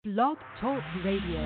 Blog Talk Radio.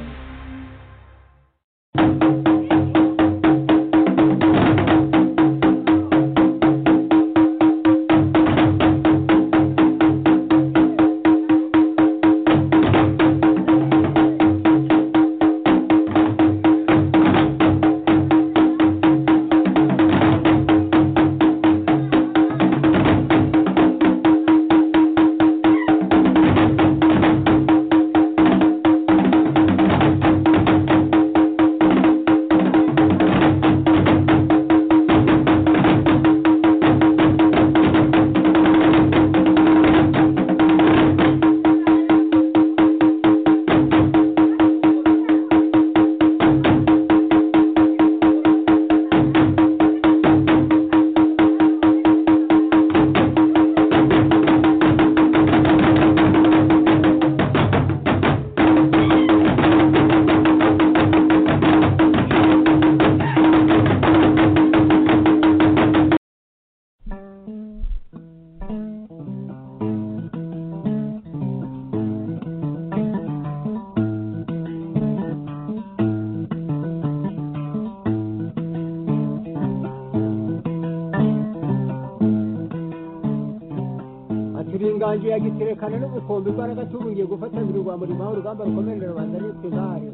aturingangiye agiterekana n'ubukombe imbaraga tubungiye gufatanira urwambo rimuha urugamba rukomerera rubanda n'utugare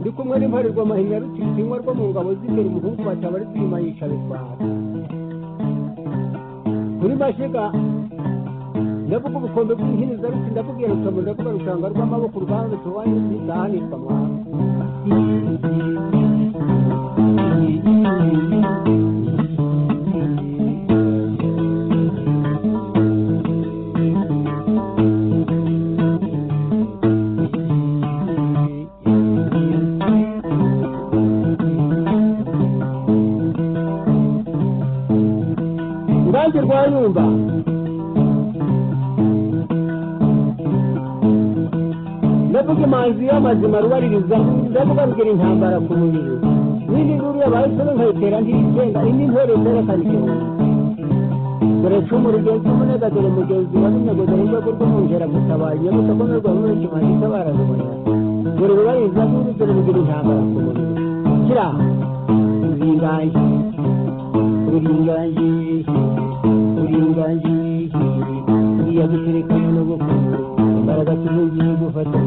ndi kumwe n'imparirwa mahinya rutikinywa rwo mu ngabo z'imbere umuhungu bataba ari kwima yica bitwara kuri mashyiga ndavuga ubukombe bw'inhiniza ruti ndavuga iyo rutomo ndavuga rushanga rw'amaboko urwanza tubaye bidahanirwa mwana urubanza rwayumba ndavuga imanzi y'amazima rubaririza ndavuga rugira intambara ku mubiri n'indi nkuru yabahisemo nkayitera ntiyigenga indi ntore zerekana igihumbi dore cumu rugenzi umunega dore mugenzi wa runego dore rwego rw'umwungera gutabaye nyabusa ko n'urwa muri kimanzi itabara rubona dore rubaririza nkuru dore rugira intambara ku mubiri kira ruringaye ruringaye uburinganzira uriya gutereka no gukora imbaraga tubugiye gufata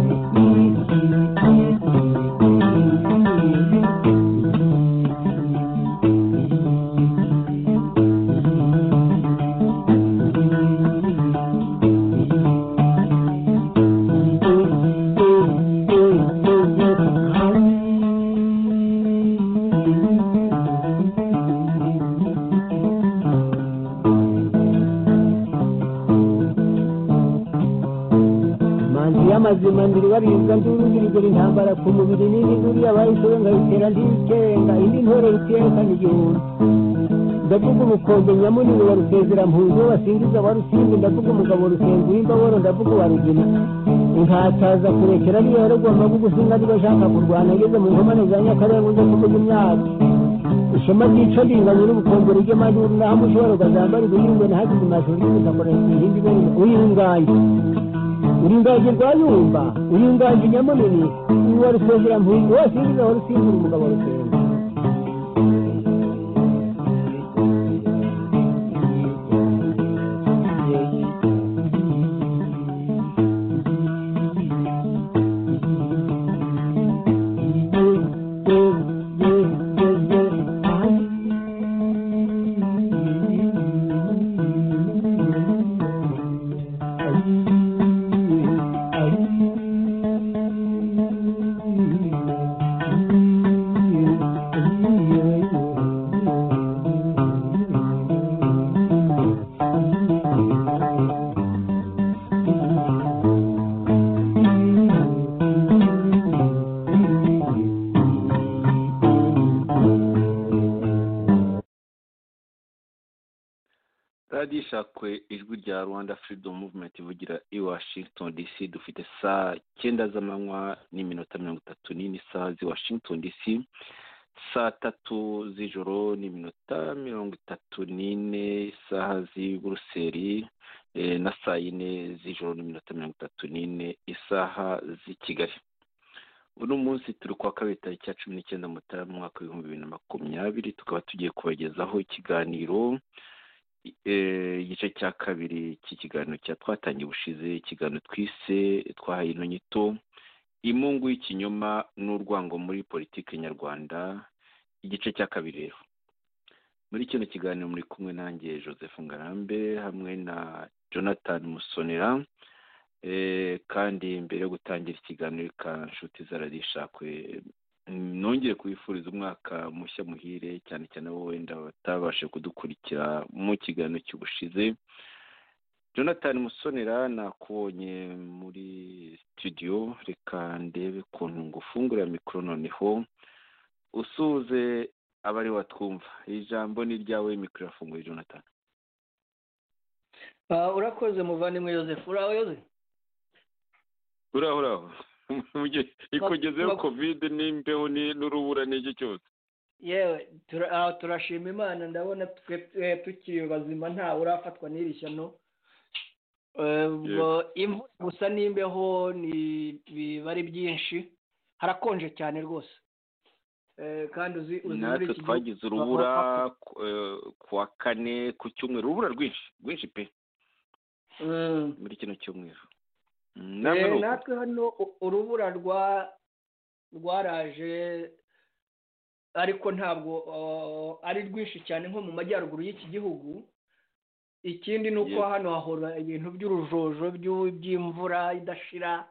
manzi y'amazima ndiribaririza ndurugirigura intambara ku mubiri n'indi nduru yabahisemo nkayitera ntiyikenga indi ntore rutiyekana igihumbi ndavuga ubukombe nyamunini wa rusezera-mpunzi we basingiza abarusimbi ndavuga umugabo rusenga w'imbaboro ndavuga uwa rugina inkataza kurekera ariyo yarogomba gugusinga niba ashaka kurwana ageze mu nkomane za nyakarenga uze kuvuga imyaka ishema ryica ringanye n'ubukombore ry'amajuru naho mushobora ukazambara ibihingwe ntihagize amashuri y'ubutambara ihindi ibintu uyinganye uringaje rwayumba uringaje nyamunini uwa rusezera mpunzi wose yinjiza wa rusimbura umugabo rusenga radiyo ishakwe ijwi rya rwanda freedom movement ivugira i washington dc dufite saa cyenda z'amanywa n'iminota mirongo itatu n'ine saa z'i washington dc saa tatu z'ijoro n'iminota mirongo itatu n'ine isaha z'i buruseli eh, na saa yine z'ijoro n'iminota mirongo itatu n'ine isaha z'i kigali uno munsi turi kuwa kabiri tariki ya cumi n'icyenda mutarama umwaka w'ibihumbi bibiri na makumyabiri tukaba tugiye kubagezaho ikiganiro eh, igice cya kabiri cy'ikiganiro cya twatangiye ubushize ikiganiro twise twahaye ino nyito imungu y'ikinyoma n'urwango muri politiki nyarwanda igice cya kabiri rero muri kino kiganiro muri kumwe nanjye joseph ngarambe hamwe na jonathan musonera Eh, kandi mbere yo gutangira ikiganiro ka nshuti za radiyo ishakwe nongeye kubifuriza umwaka mushya muhire cyane cyane abo wenda batabashe kudukurikira mu kiganiro cy'ubushize jonathan musonera nakubonye muri studio reka ndebe ukuntu ngufungurira mikoro noneho usuhuze abari batwumva ijambo ni iryawe mikoro irafunguye jonathan urakoze muvandimwe yosefu uraho yosefu uraho uraho Mu gihe ikugezeho bak- kovide n'imbeho ni- n'urubura n'iki cyose yewe tura- ah, turashima imana ndabona twe twe tukiri bazima ntawe urafatwa n'iri shyano Eh, bo- imvura gusa n'imbeho ni biba ari byinshi harakonje cyane rwose Eh, kandi uzi uzi muri natwe iki gihugu twagize urubura ku- eh, kuwa kane ku cyumweru urubura rwinshi rwinshi pe Mm. muri kino cyumweru Mm, Eh, namwe ni uko. natwe hano u- urubura rwa rwaraje ariko ntabwo uh, ari rwinshi cyane nko mu majyaruguru y'iki gihugu ikindi ni uko Yes. hano hahora ibintu by'urujojo by'u- by'imvura idashira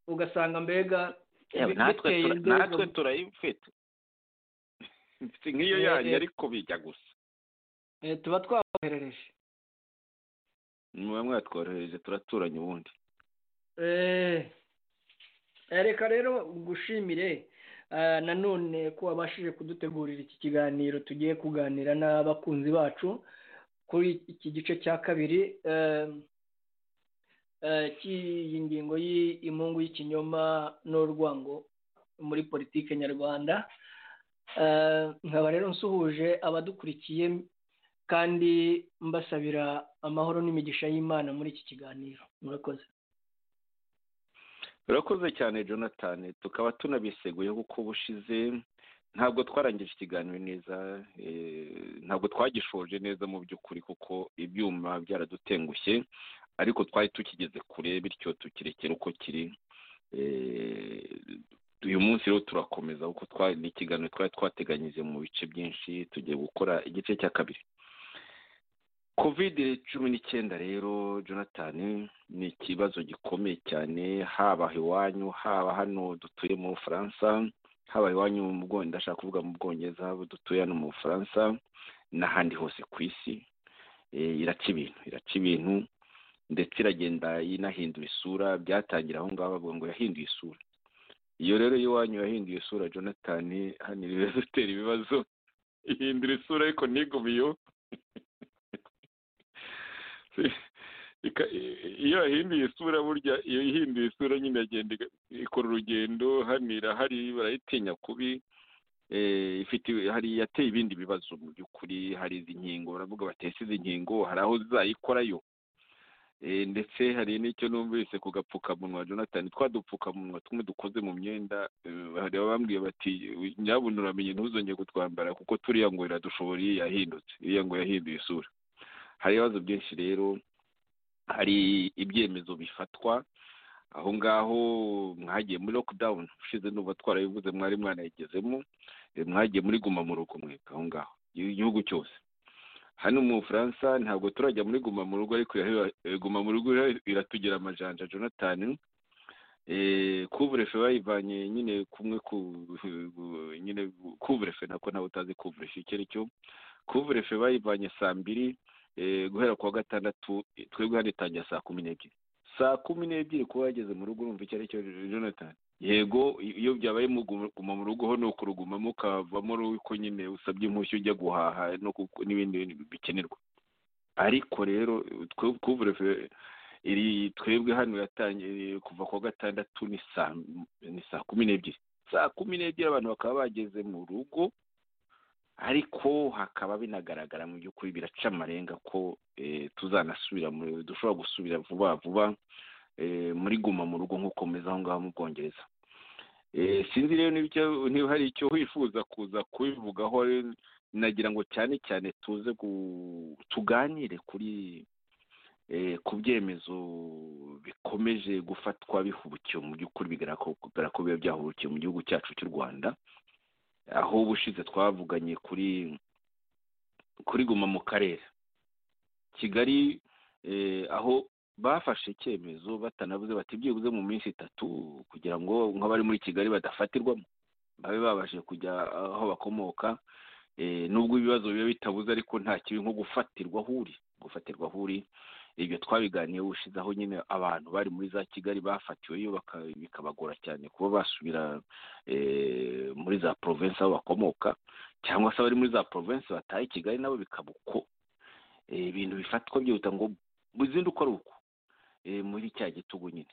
ugasanga mbega Yewe, bi- natwe biteye tura- imbere. natwe turayifite si nk'iyo Eh, yanyu eh. ariko bijya gusa Eh, tuba twaboherereje mube mwatworohereje turaturanye ubundi Eh, eh, reka rero gushimire eh, nanone ko wabashije kudutegurira iki kiganiro tugiye kuganira n'abakunzi bacu kuri iki gice cya kabiri eh, eh, cy'iyi ngingo y'imungu y'ikinyoma n'urwango muri politike nyarwanda Eh, nkaba rero nsuhuje abadukurikiye kandi mbasabira amahoro n'imigisha y'imana muri iki kiganiro murakoze urakoze cyane jonathan tukaba tunabiseguye kuko ubushize ntabwo twarangije ikiganiro neza eh, ntabwo twagishoje neza mu by'ukuri kuko ibyuma byaradutengushye ariko twari tukigeze kure bityo tukirekera uko kiri Eh, uyu munsi rero turakomeza kuko twa- ni ikiganiro twari twateganyije mu bice byinshi tugiye gukora igice cya kabiri kovide cumi n'icyenda rero jonathan ni ikibazo gikomeye cyane haba iwanyu haba hano dutuye mu bufaransa haba iwanyu mu bwongereza ndashaka kuvuga mu bwongereza haba dutuye hano mu bufaransa n'ahandi hose ku isi Eh, iraca ibintu iraca ibintu ndetse iragenda inahindura isura byatangira aho ngaho bavuga ngo yahinduye isura iyo rero iwanyu yahinduye isura jonathan hano ibibazo utera ibibazo ihindura isura ariko ntigumiyo Ika- iyo yahinduye isura burya iyo ihinduye isura nyine iragenda iga- ikora urugendo hano irahari barayitinya kubi eh, ifite hari yateye ibindi bibazo mu by'ukuri hari izi nkingo baravuga batese izi nkingo hari aho zayikorayo Eh, ndetse hari n'icyo numvise ku gapfukamunwa jonathan twa dupfukamunwa tumwe dukoze mu myenda eh, hari abambwiye bati nyabuna uramenye ntuzongere kutwambara kuko turiya ngo iradushobora iyo yahindutse iriya ngo yahinduye isura hari ibibazo byinshi rero hari ibyemezo bifatwa aho ngaho mwagiye muri lockdown ushize numva twarabivuze mwari mwanayigezemo eh, mwagiye muri guma mu rugo mwebwe aho ngaho igihugu cyose hano mu bufaransa ntabwo turajya muri guma mu rugo ariko irahera- eh, guma mu rugo irahera- iratugira amajanja jonathan Eh, kuvurefe bayivanye nyine kumwe ku nyine kuvurefe nako nawe utazi kuvurefe icyo ari cyo kuvurefe bayivanye saa mbiri eh, guhera kuwa gatandatu eh, twebwe hano itangira saa kumi n'ebyiri saa kumi n'ebyiri kuba yageze mu rugo urumva icyo ari cyo jonathan yego iyo byabaye mugu- guma mu rugo ho ni ukurugumamo ukavamo uko nyine usabye impushya ujya guhaha no ku- n'ibindi bintu bikenerwa ariko rero twe- kuvurefe iri twebwe hano yatangiye kuva kuwa gatandatu ni saa ni saa kumi n'ebyiri saa kumi n'ebyiri abantu bakaba bageze mu rugo ariko hakaba binagaragara mu by'ukuri biraca amarenga ko tuzanasubira dushobora gusubira vuba vuba muri guma mu rugo nk'uko meze aho ngaho mu bwongereza sinzi rero niba hari icyo wifuza kuza kubivugaho nagira ngo cyane cyane tuze tuganire kuri ku byemezo bikomeje gufatwa bihubukiwe mu by'ukuri bigaragara ko biba byahubukiwe mu gihugu cyacu cy'u rwanda aho ubushize twavuganye kuri kuri guma mu karere kigali aho bafashe icyemezo batanavuze bati byibuze mu minsi itatu kugira ngo nk'abari muri kigali badafatirwamo babe babashe kujya aho bakomoka nubwo ibibazo biba bitabuze ariko nta kibi nko gufatirwa aho uri gufatirwa aho uri ibyo twabiganiyeho ubushize aho nyine abantu bari muri za kigali bafatiweyo bikabagora cyane kuba basubira muri za porovensi aho bakomoka cyangwa se abari muri za porovensi bataye i kigali nabo bikaba uko ibintu bifatwa byihuta ngo buzinde uko ari uko muri cya gitugu nyine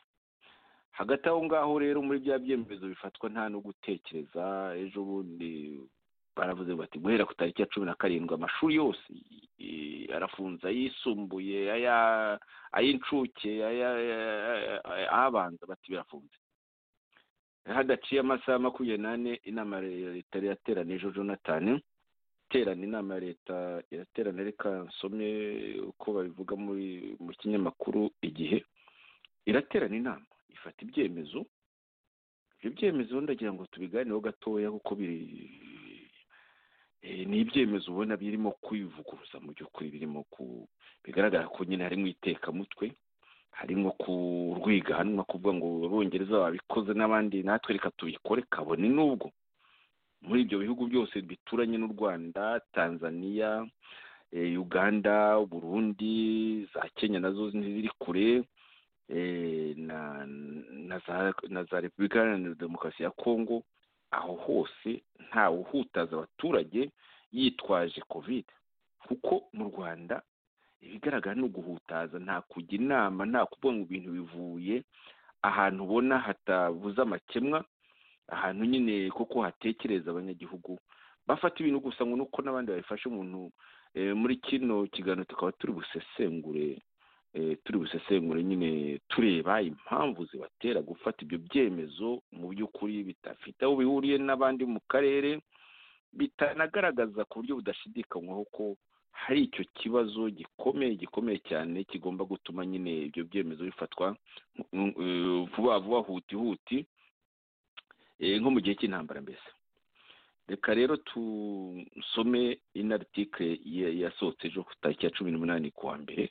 hagati aho ngaho rero muri bya byemezo bifatwa nta no gutekereza ejo bundi baravuze bati guhera ku tariki ya cumi na karindwi amashuri yose arafunze ayisumbuye ay'incuke abanza bati birafunze hadaciye amasaha makumyabiri n'ane inama ya leta yateranye ejo jonathan iterana inama ya leta iraterana reka nsome uko babivuga mu kinyamakuru igihe iraterana inama ifata ibyemezo ibyo byemezo ndagira ngo tubiganireho gatoya kuko biri ni ibyemezo ubona birimo kwivuguruza mu by'ukuri birimo ku bigaragara ko nyine harimo itekamutwe harimo kurwiganwa kuvuga ngo abongereza babikoze n'abandi natwe reka tubikore kabone n'ubwo muri ibyo bihugu byose bituranye n'u rwanda tanzania uganda burundi za kenya nazo ziri kure na za repubulika iharanira demokarasi ya kongo aho hose ntawe uhutaza abaturage yitwaje kovide kuko mu rwanda ibigaragara ni uguhutaza nta kujya inama nta kuvuga ngo ibintu bivuye ahantu ubona hatabuze amakemwa ahantu nyine kuko hatekereza abanyagihugu bafata ibintu gusa ngo nuko n'abandi babifashe umuntu muri kino kiganiro tukaba turi busesengure turi busesengure nyine tureba impamvu zibatera gufata ibyo byemezo mu by'ukuri bidafite aho bihuriye n'abandi mu karere bitanagaragaza ku buryo budashidikanywaho ko hari icyo kibazo gikomeye gikomeye cyane kigomba gutuma nyine ibyo byemezo bifatwa vuba vuba huti huti nko mu gihe cy'intambara mbese reka rero tusome inaritike yasohotse ejo ku tariki ya cumi n'umunani kuwa mbere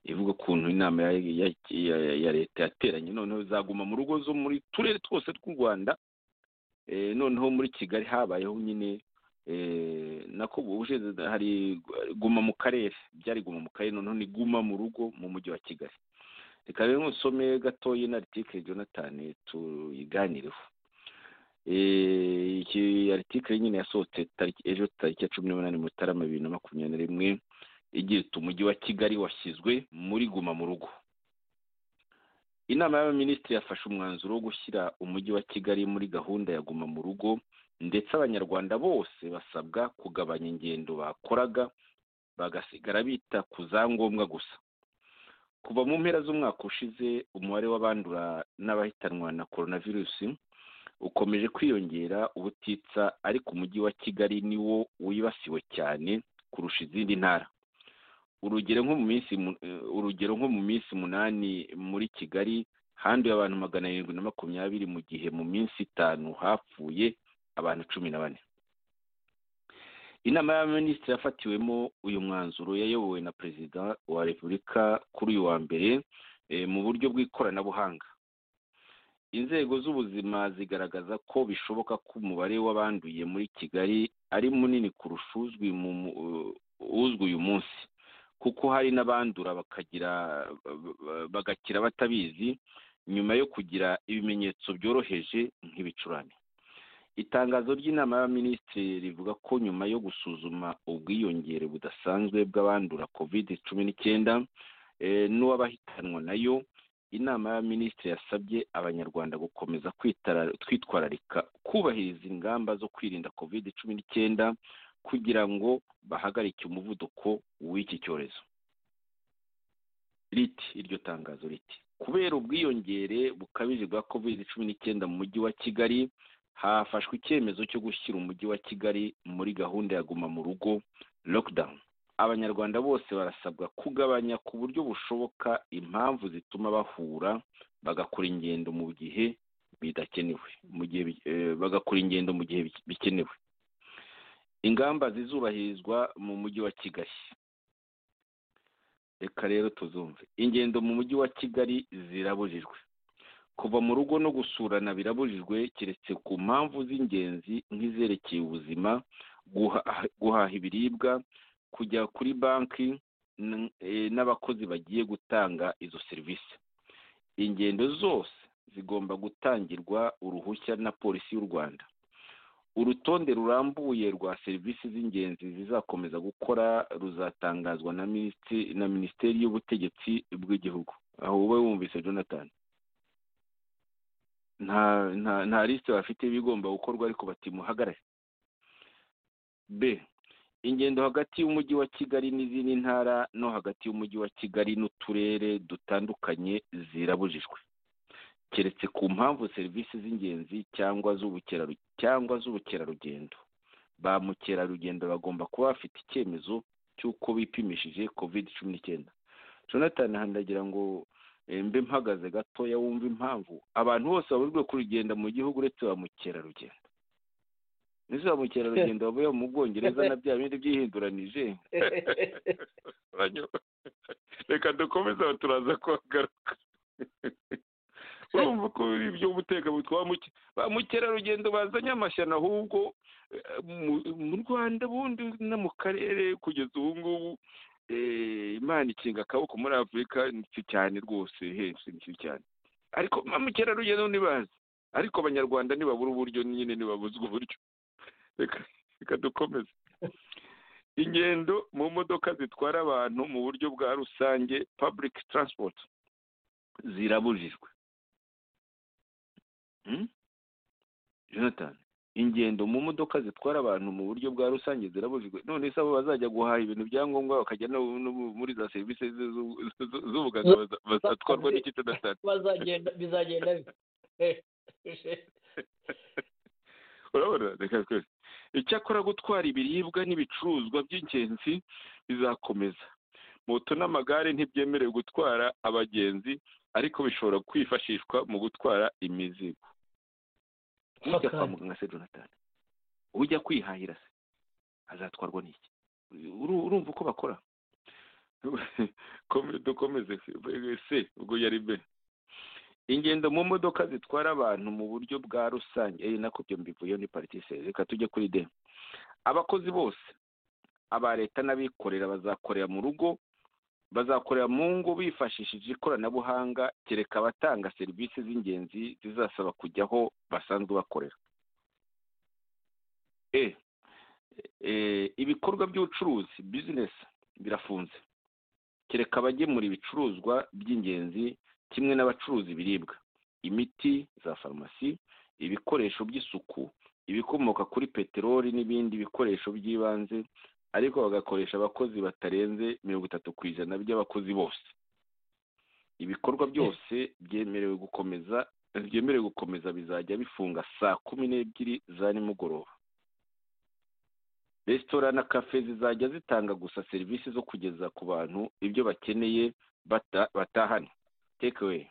ivuga ukuntu inama ya leta yateranye noneho zaguma mu rugo zo muri turere twose tw'u rwanda noneho muri kigali habayeho nyine nako ubushize hari guma mu karere byari guma mu karere noneho ni guma mu rugo mu mujyi wa kigali reka rero ntusome gatoya inaritike jonathan tuyiganireho iki aritike nyine yasohotse ejo tariki ya cumi n'umunani mutarama bibiri na makumyabiri na rimwe igira iti umujyi wa kigali washyizwe muri guma mu rugo inama y'abaminisitiri yafashe umwanzuro wo gushyira umujyi wa kigali muri gahunda ya guma mu rugo ndetse abanyarwanda bose basabwa kugabanya ingendo bakoraga bagasigara bita ku za ngombwa gusa kuva mu mpera z'umwaka ushize umubare w'abandura n'abahitanwa na coronavirusi ukomeje kwiyongera ubutitsa ariko umujyi wa kigali niwo wibasiwe cyane kurusha izindi ntara urugero nko mu minsi urugero nko mu minsi umunani muri kigali handuye abantu magana arindwi na makumyabiri mu gihe mu minsi itanu hapfuye abantu cumi na bane inama y'abaminisitiri yafatiwemo uyu mwanzuro yayobowe na perezida wa repubulika kuri uyu wa mbere mu buryo bw'ikoranabuhanga inzego z'ubuzima zigaragaza ko bishoboka ko umubare w'abanduye muri kigali ari munini kurusha uzwi uyu munsi kuko hari n'abandura bakagira bagakira batabizi nyuma yo kugira ibimenyetso byoroheje nk'ibicurane itangazo ry'inama y'abaminisitiri rivuga ko nyuma yo gusuzuma ubwiyongere budasanzwe bw'abandura kovide cumi n'icyenda n'uw'abahitanwa nayo inama y'abaminisitiri yasabye abanyarwanda gukomeza kwitwararika kubahiriza ingamba zo kwirinda kovide cumi n'icyenda kugira ngo bahagarike umuvuduko w'iki cyorezo riti iryo tangazo riti kubera ubwiyongere bukabije bwa kovide cumi n'icyenda mu mujyi wa kigali hafashwe icyemezo cyo gushyira umujyi wa kigali muri gahunda ya guma mu rugo lockdown abanyarwanda bose barasabwa kugabanya ku buryo bushoboka impamvu zituma bahura bagakora ingendo mu gihe bidakenewe mu gihe bagakora ingendo mu gihe bikenewe ingamba zizubahirizwa mu mujyi wa kigali reka rero tuzumve ingendo mu mujyi wa kigali zirabujijwe kuva mu rugo no gusurana birabujijwe keretse ku mpamvu z'ingenzi nk'izerekeye ubuzima guhaha ibiribwa kujya kuri banki n'abakozi bagiye gutanga izo serivisi ingendo zose zigomba gutangirwa uruhushya na polisi y'u rwanda urutonde rurambuye rwa serivisi z'ingenzi zizakomeza gukora ruzatangazwa na minisiteri y'ubutegetsi bw'igihugu aho wowe wumvise jonathan nta lisite bafite y'ibigomba gukorwa ariko batimuhagarare b ingendo hagati y'umujyi wa kigali n'izindi ntara no hagati y'umujyi wa kigali n'uturere dutandukanye zirabujijwe keretse ku mpamvu serivisi z'ingenzi cyangwa cyangwa z'ubukerarugendo ba mukerarugendo bagomba kuba bafite icyemezo cy'uko bipimishije covid cumi n'icyenda jonathan handagira ngo mbe mpagaze gatoya wumva impamvu abantu bose babujwe kurugenda mu gihugu uretse ba mukerarugendo nizo ba mukerarugendo bavuye mu bwongereza na bya bindi byihinduranije reka dukomeze turaza kuhagaruka urumva ko ibyo guteka ba mukerarugendo bazanye amashyano ahubwo mu rwanda bundi no mu karere kugeza ubu ngubu imana ikinga akaboko muri afurika ni cyane rwose henshi cyane ariko ba mukerarugendo ntibazi ariko abanyarwanda ntibabura uburyo nyine ntibabuzwa uburyo reka dukomeze ingendo mu modoka zitwara abantu mu buryo bwa rusange public transport zirabujijwe jonathan ingendo mu modoka zitwara abantu mu buryo bwa rusange zirabujijwe none se abo bazajya guhaha ibintu byangombwa bakajya no muri za serivisi z'ubuganga bazatwarwa n'iki jonathan bizagenda urabona reka twese icyakora gutwara ibiribwa n'ibicuruzwa by'ingenzi bizakomeza moto n'amagare ntibyemerewe gutwara abagenzi ariko bishobora kwifashishwa mu gutwara imizigo ujya kwa muganga se jonathan ujya kwihahira se azatwarwa n'iki urumva uko bakora dukomeze se ubwo yari be ingendo mu modoka zitwara abantu mu buryo bwa rusange ari nako byo mbivuyeho ni paritise reka tujye kuri de abakozi bose aba leta n'abikorera bazakorera mu rugo bazakorera mu ngo bifashishije ikoranabuhanga kereka abatanga serivisi z'ingenzi zizasaba kujya aho basanzwe bakorera e ibikorwa by'ubucuruzi bizinesi birafunze kereka abagemura ibicuruzwa by'ingenzi kimwe n'abacuruza ibiribwa imiti za farumasi ibikoresho by'isuku ibikomoka kuri peteroli n'ibindi bikoresho by'ibanze ariko bagakoresha abakozi batarenze mirongo itatu ku ijana by'abakozi bose ibikorwa byose byemerewe gukomeza byemerewe gukomeza bizajya bifunga saa kumi n'ebyiri za nimugoroba resitora na kafe zizajya zitanga gusa serivisi zo kugeza ku bantu ibyo bakeneye batahane tekewe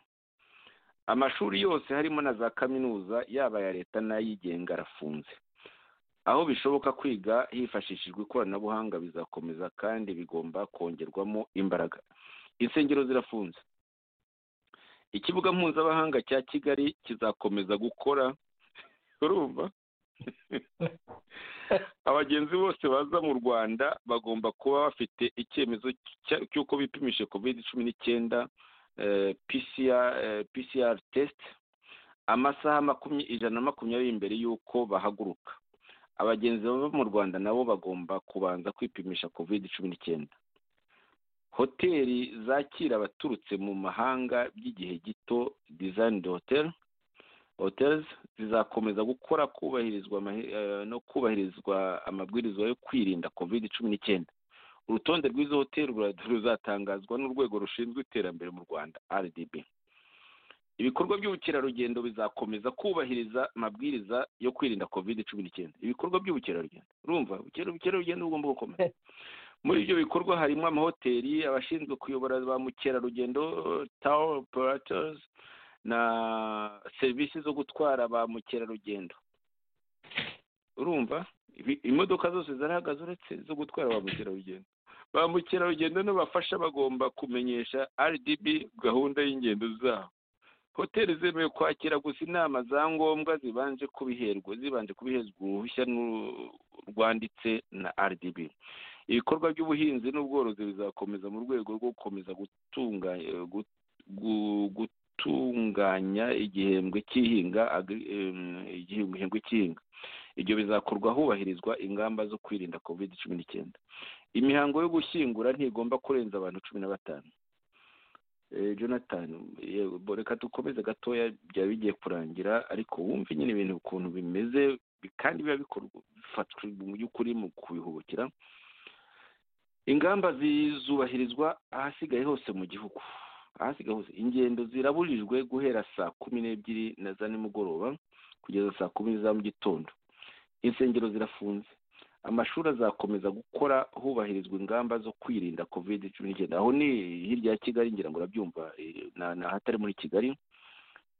amashuri yose harimo na za kaminuza yaba aya leta n'ayigenga arafunze aho bishoboka kwiga hifashishijwe ikoranabuhanga bizakomeza kandi bigomba kongerwamo imbaraga insengero zirafunze ikibuga mpuzamahanga cya kigali kizakomeza gukora urumva abagenzi bose baza mu rwanda bagomba kuba bafite icyemezo cy'uko bipimishe kovide cumi n'icyenda pcr test amasaha ijana na makumyabiri mbere y'uko bahaguruka abagenzi baba mu rwanda nabo bagomba kubanza kwipimisha covid cumi n'icyenda hoteli zakira abaturutse mu mahanga by'igihe gito dizayini hoteli hoteli zizakomeza gukora kubahirizwa amahe- eh, no kubahirizwa amabwiriza yo kwirinda covid cumi n'icyenda urutonde rw'izo hoteli rura- ruzatangazwa n'urwego rushinzwe iterambere mu rwanda rdb ibikorwa by'ubukerarugendo bizakomeza kubahiriza amabwiriza yo kwirinda covid cumi n'icyenda ibikorwa by'ubukerarugendo urumva ubuker- ubukerarugendo bugomba gukomeza muri ibyo bikorwa harimo amahoteli abashinzwe kuyobora ba mukerarugendo tawo operatozi na serivisi zo gutwara ba mukerarugendo urumva ibi- imodoka zose zarahagaze uretse zo gutwara ba mukerarugendo ba mukerarugendo n'abafasha bagomba kumenyesha rdb gahunda y'ingendo zabo hoteli zemewe kwakira gusa inama za ngombwa zibanje kubiherwa zibanje kubiherwa uruhushya n'u- rwanditse na rdb ibikorwa by'ubuhinzi n'ubworozi bizakomeza mu rwego rwo gukomeza gutunganya gu- gu- gutunganya igihembwe cy'ihinga agri- em, igihembwe cy'ihinga ibyo bizakorwa hubahirizwa ingamba zo kwirinda covid cumi n'icyenda imihango yo gushyingura ntigomba kurenza abantu cumi na batanu Eh, jonathan yego, bo reka dukomeze gatoya byaba bigiye kurangira ariko wumve nyine ibintu ukuntu bimeze bi- kandi biba bikorwa bifatwa mu by'ukuri mu kubihubukira ingamba zizubahirizwa ahasigaye hose mu gihugu ahasigaye hose ingendo zirabujijwe guhera saa kumi n'ebyiri na za nimugoroba kugeza saa kumi za mu gitondo insengero zirafunze amashuri azakomeza gukora hubahirizwa ingamba zo kwirinda covid cumi n'icyenda aho ni hirya ya kigali ngira ngo urabyumva eh, na- ni ahatari muri kigali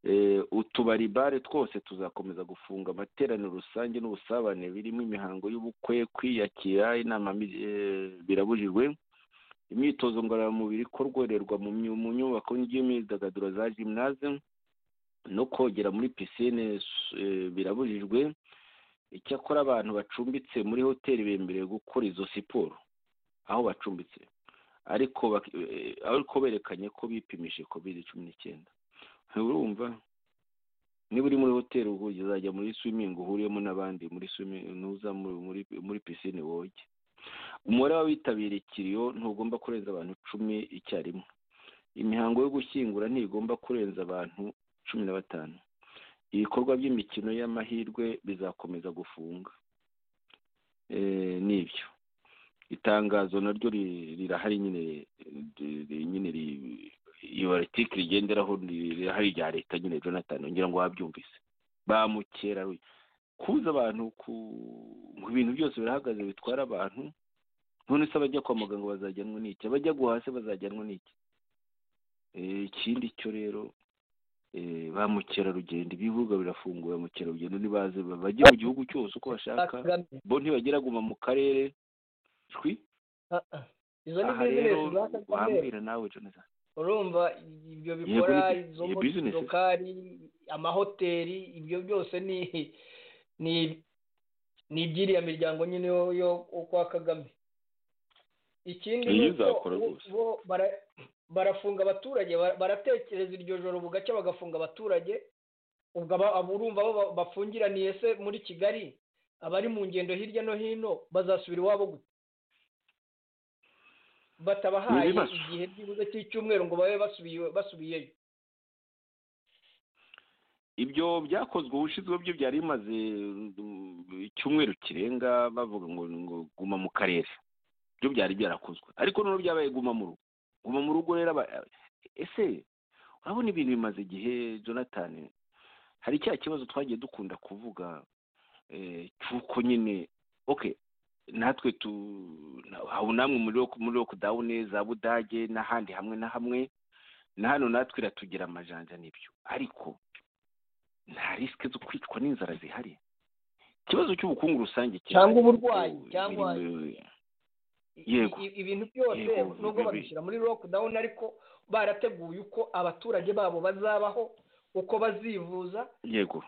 Eh, utubari bare twose tuzakomeza gufunga amateraniro rusange n'ubusabane birimo imihango y'ubukwe kwiyakira inama mi- eh, birabujijwe imyitozo ngororamubiri ikororerwa mu myu- mu nyubako y'imyidagaduro za gymnase no kogera muri pisine eh, birabujijwe icyakora abantu bacumbitse muri hoteli bemerewe gukora izo siporo aho bacumbitse ariko bak- eh, ariko berekanye ko bipimije covid cumi n'icyenda urumva niba uri muri hoteli ubwo uzajya muri swimming uhuriyemo n'abandi muri swimming nuza muri muri, muri pisine woge umubare w'abitabiriye ikiriyo ntugomba kurenza abantu cumi icyarimwe imihango yo gushyingura ntigomba kurenza abantu cumi na batanu ibikorwa by'imikino y'amahirwe bizakomeza gufunga Eh, nibyo itangazo naryo ri- rirahari nyine ri- ri- nyine ri- iyo aritike rigenderaho ri- rirahari rya leta nyine jonathan ngira ngo wabyumvise ba mukera kuza abantu ku ibintu byose birahagaze bitwara abantu none se abajya kwa muganga bazajyanwa n'iki abajya guhase bazajyanwa n'iki Eh, ikindi cyo rero eh, ba mukerarugendo ibibuga birafunguye ba mukerarugendo ntibaze bajye mu gihugu cyose uko bashaka bo ntibagira guma mu karere twi Ah, ah. izo ni aha rero bizinesi za kagame wambwira nawe jonathan urumva ibyo bikora ni- izo ni business. lokari amahoteli ibyo byose ni ni ni iby'iriya miryango nyine yo- yo yo kwa kagame ikindi Iyo ni uko izakora bo- rwose. bo bara- barafunga abaturage ba- baratekereza iryo joro bugacya bagafunga abaturage ubwo aba- abo urumva bo ba- bafungiraniye se muri kigali abari mu ngendo hirya no hino bazasubira iwabo gute Ni batabahaye ibibazo. igihe byibuze cy'icyumweru ngo babe basubiye basubiyeyo ibyo byakozwe ubushize byo byari bimaze mm, icyumweru kirenga bavuga ngo ngo guma mu karere byo byari byarakozwe ariko noneho byabaye guma mu rugo guma mu rugo rero aba- ese urabona ibintu bimaze igihe jonathan hari cya kibazo twagiye dukunda kuvuga eh, cy'uko nyine ok natwe tu haba namwe muri Rock- muri lokudawuni za budage n'ahandi hamwe na hamwe na hano natwe iratugira amajanja n'ibyo ariko nta risike zo kwicwa n'inzara zihari ikibazo cy'ubukungu rusange kirahari. Cyangwa uburwayi, Ubu cyangwa biri mu- I- Yego. i- ibintu byose Yego, nubwo bibi. babishyira muri lockdown ariko barateguye uko abaturage babo bazabaho uko bazivuza yego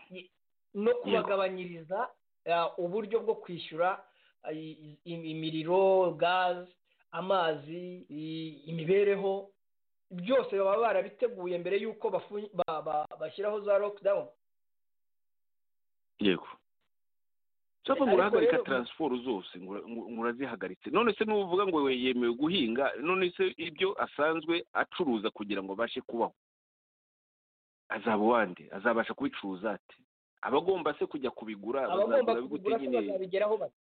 no kubagabanyiriza ah, uburyo bwo kwishyura ah, i- i- imiriro gaze amazi i- imibereho byose baba barabiteguye mbere y'uko bafu- ba- ba- bashyiraho za lockdown yego cyangwa ngo Ariko urahagarika rero- taransiporo zose ngo ura- ngo- ngo urazihagaritse none se n'uvuga ngo we yemewe guhinga none se ibyo asanzwe acuruza kugira ngo abashe kubaho azaba uwande azabasha kubicuruza ate abagomba se kujya kubigura abagomba bazagura kubigura ko bazabigeraho bati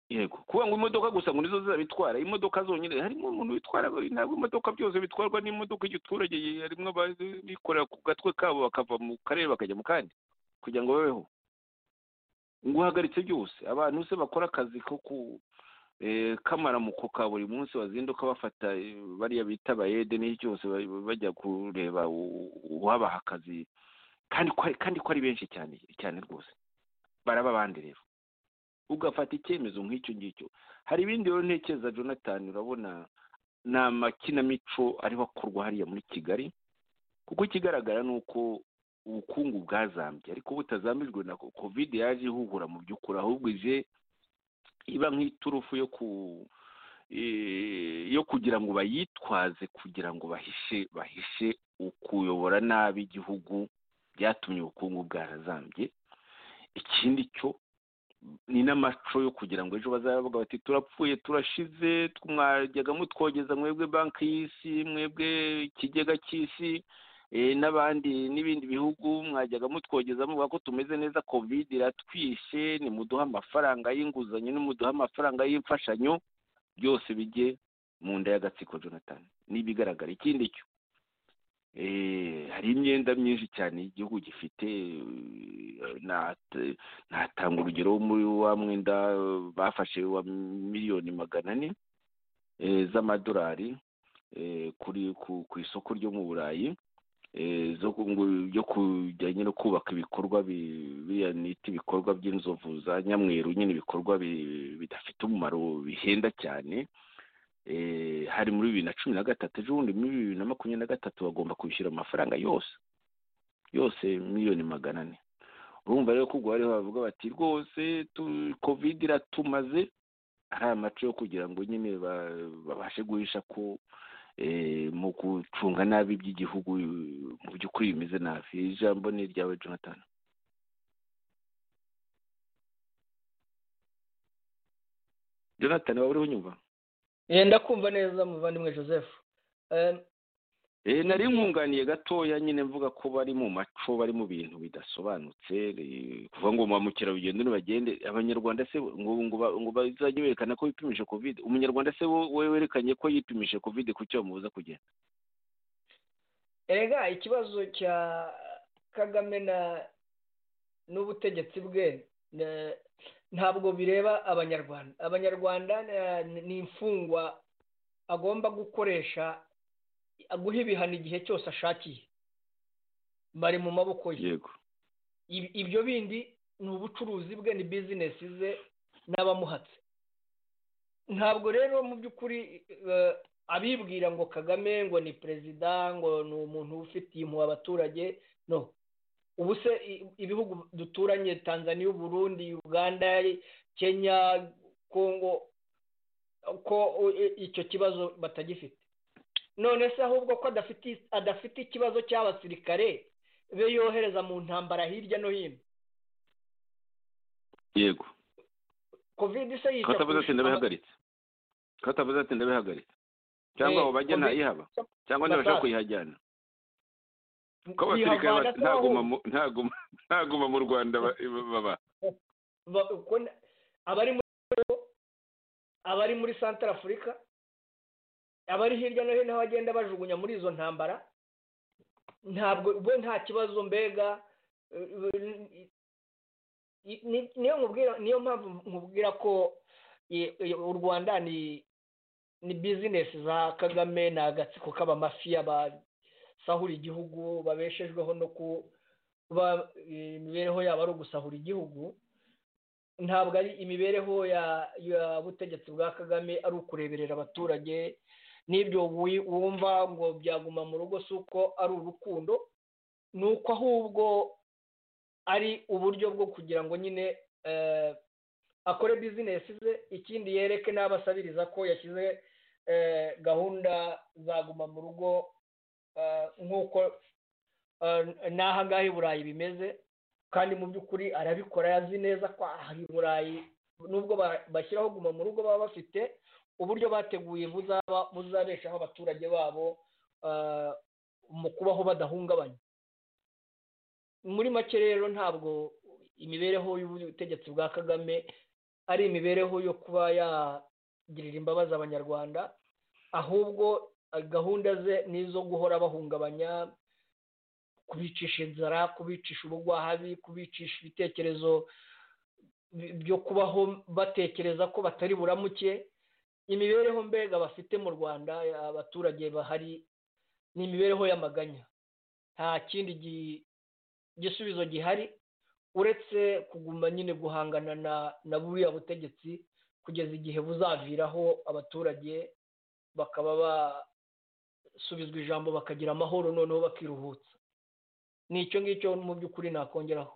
yego kuvuga ngo imodoka gusa ngo nizo zizabitwara imodoka zonyine harimo umuntu witwara ntabwo imodoka byose bitwarwa n'imodoka igiturage harimo ababikorera ku gatwe kabo bakava mu karere bakajya mu kandi kugira ngo babeho ngo uhagaritse byose abantu se bakora akazi ko ku eh, kamaramuko ka buri munsi bazinduka bafata eh, bariya bita abayede n'iki cyose ba- bajya kureba u- uwabaha akazi kandi ko ari- kandi ko ari benshi cyane cyane rwose baraba abandi rero ugafata icyemezo nk'icyo ngicyo hari ibindi rero ntekereza jonathan urabona ni amakinamico ariho akorwa hariya muri kigali kuko ikigaragara ni uko ubukungu bwazambye ariko butazambijwe na ko- covid yaje ihubura mu by'ukuri ahubwo ije iba nk'iturufu yo ku eh, yo kugira ngo bayitwaze kugira ngo bahishe bahishe ukuyobora nabi igihugu byatumye ubukungu bwarazambye ikindi cyo ni n'amaco yo kugira ngo ejo bazavuga bati turapfuye turashize mwajyaga mutwogeza mwebwe banki y'isi mwebwe ikigega cy'isi eh, n'abandi n'ibindi bihugu mwajyaga mutwogeza muvuga ko tumeze neza covid iratwishe nimuduhe amafaranga y'inguzanyo nimuduhe amafaranga y'imfashanyo byose bijye mu nda y'agatsiko jonathan n'ibigaragara ikindi cyo eh, hari imyenda myinshi cyane igihugu gifite eh, nat- natanga urugero wo muri wa mwenda eh, bafashe wa miliyoni magana ane eh, z'amadolari eh, kuri ku- ku isoko ryo mu burayi eh, zo ku- ngo byo kujyanye no kubaka ibikorwa bi- biriya nita ibikorwa by'inzovu za nyamweru nyine ibikorwa bi- bidafite umumaro bihenda cyane eh, hari muri bibiri na cumi na gatatu ejo bundi muri bibiri na makumyabiri na gatatu bagomba kwishyura amafaranga yose yose miliyoni magana ane urumva rero ko ubwo bariho bavuga bati rwose tu- covid iratumaze ari amaco yo kugira ngo nyine ba- babashe guhisha ko eh, mu gucunga nabi iby'igihugu eh, mu by'ukuri bimeze nabi Iri jambo ni iryawe jonathan jonathan waba uriho unyumva Eh, ndakumva neza muvandimwe joseph Eh, Eh, nari nkunganiye gatoya nyine mvuga ko bari mu maco bari mu bintu bidasobanutse eh, kuva ngo ba mukerarugendo nibagende abanyarwanda se ngo ngo ba- ngo bazajye berekana ko bipimisha covid umunyarwanda se wo- we werekanye ko yipimisha covid kuki bamubuza kugenda erega ikibazo cya kagame na n'ubutegetsi bwe na- ntabwo bireba abanyarwanda abanyarwanda na- ni imfungwa agomba gukoresha aguha ibihano igihe cyose ashakiye bari mu maboko ye yego Ib- ibyo bindi ni ubucuruzi bwe ni bizinesi ze n'abamuhatse ntabwo rero mu by'ukuri eh, abibwira ngo kagame ngo ni perezida ngo ni umuntu ufitiye impuhwe abaturage no ubu se i- ibihugu duturanye tanzaniya uburundi uganda kenya kongo ko eh, icyo kibazo batagifite none se ahubwo ko adafite adafite ikibazo cy'abasirikare be yohereza mu ntambara hirya no hino yego covid se yica katavuze ati kurusha ndabihagaritse katavuze ati ndabihagaritse cyangwa Eh, abo bajya Covid- ntayihaba cyangwa ntibashaka Batatu. kuyihajyana aba- ko abasirikare yihavana ba- se ntaguma ahubwo. mu- ntaguma ntaguma mu rwanda ba- baba Ba- ko n- abari muri abari muri santara afurika abari hirya no hino aho bagenda bajugunya muri izo ntambara ntabwo we nta kibazo mbega eh, eh, ni- ni- niyo nkubwira niyo mpamvu nkubwira ko eh, eh, u rwanda ni ni bizinesi za kagame ni agatsiko k'abamafiya basahura igihugu babeshejweho no kuba eh, imibereho yabo ari ugusahura igihugu ntabwo ari imibereho ya- y'ubutegetsi bwa kagame ari ukureberera abaturage n'ibyo wi- wumva ngo byaguma mu rugo si uko ari urukundo ni uko ahubwo ari uburyo bwo kugira ngo nyine eh, akore bizinesi ze ikindi yereke n'abasabiriza ko yashyize eh, gahunda zaguma mu rugo eh, nk'uko eh, n'aha ngaha i burayi bimeze kandi mu by'ukuri arabikora yazi neza ko aha i burayi nubwo ba- bashyiraho guma mu rugo baba bafite uburyo bateguye buzaba buzabeshaho abaturage babo eh, mu kubaho badahungabanye muri make rero ntabwo imibereho y'ubutegetsi bwa kagame ari imibereho yo kuba yagirira imbabazi abanyarwanda ahubwo gahunda ze ni izo guhora bahungabanya kubicisha inzara kubicisha ubugwahabi kubicisha ibitekerezo byo kubaho batekereza ko batari buramuke imibereho mbega bafite mu rwanda abaturage bahari ni imibereho y'amaganya nta kindi gisubizo gihari uretse kuguma nyine guhangana na buriya butegetsi kugeza igihe buzaviraho abaturage bakaba basubizwa ijambo bakagira amahoro noneho bakiruhutsa ni icyo ngicyo mu by'ukuri nakongeraho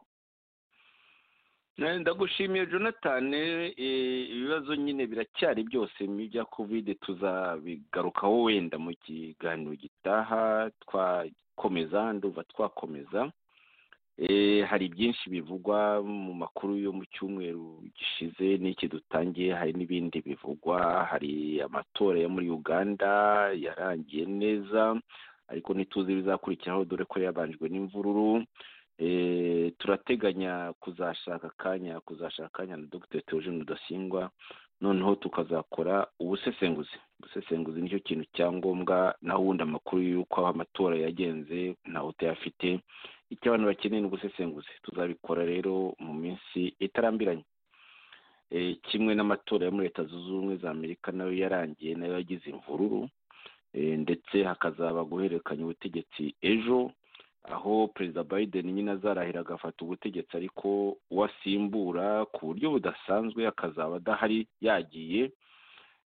ndagushimiye jonathan ibibazo nyine biracyari byose bya kovide tuzabigarukaho wenda mu kiganiro gitaha twakomeza nduva twakomeza hari byinshi bivugwa mu makuru yo mu cyumweru gishize n'iki dutangiye hari n'ibindi bivugwa hari amatora yo muri uganda yarangiye neza ariko ntituzi ibizakurikiraho dore ko yabanjwe n'imvururu turateganya kuzashaka akanya kuzashaka akanya na dr teogene rudasingwa noneho tukazakora ubusesenguzi ubusesenguzi nicyo kintu cyangombwa naho ubundi amakuru y'uko amatora yagenze ntawe utayafite icyo abantu bakeneye ni ubusesenguzi tuzabikora rero mu minsi itarambiranye kimwe n'amatora yo muri leta zunze ubumwe za amerika nayo yarangiye nayo yagize imvururu ndetse hakazaba guhererekanya ubutegetsi ejo aho perezida biden nyine azarahira agafata ubutegetsi ariko uwasimbura ku buryo budasanzwe akazaba adahari yagiye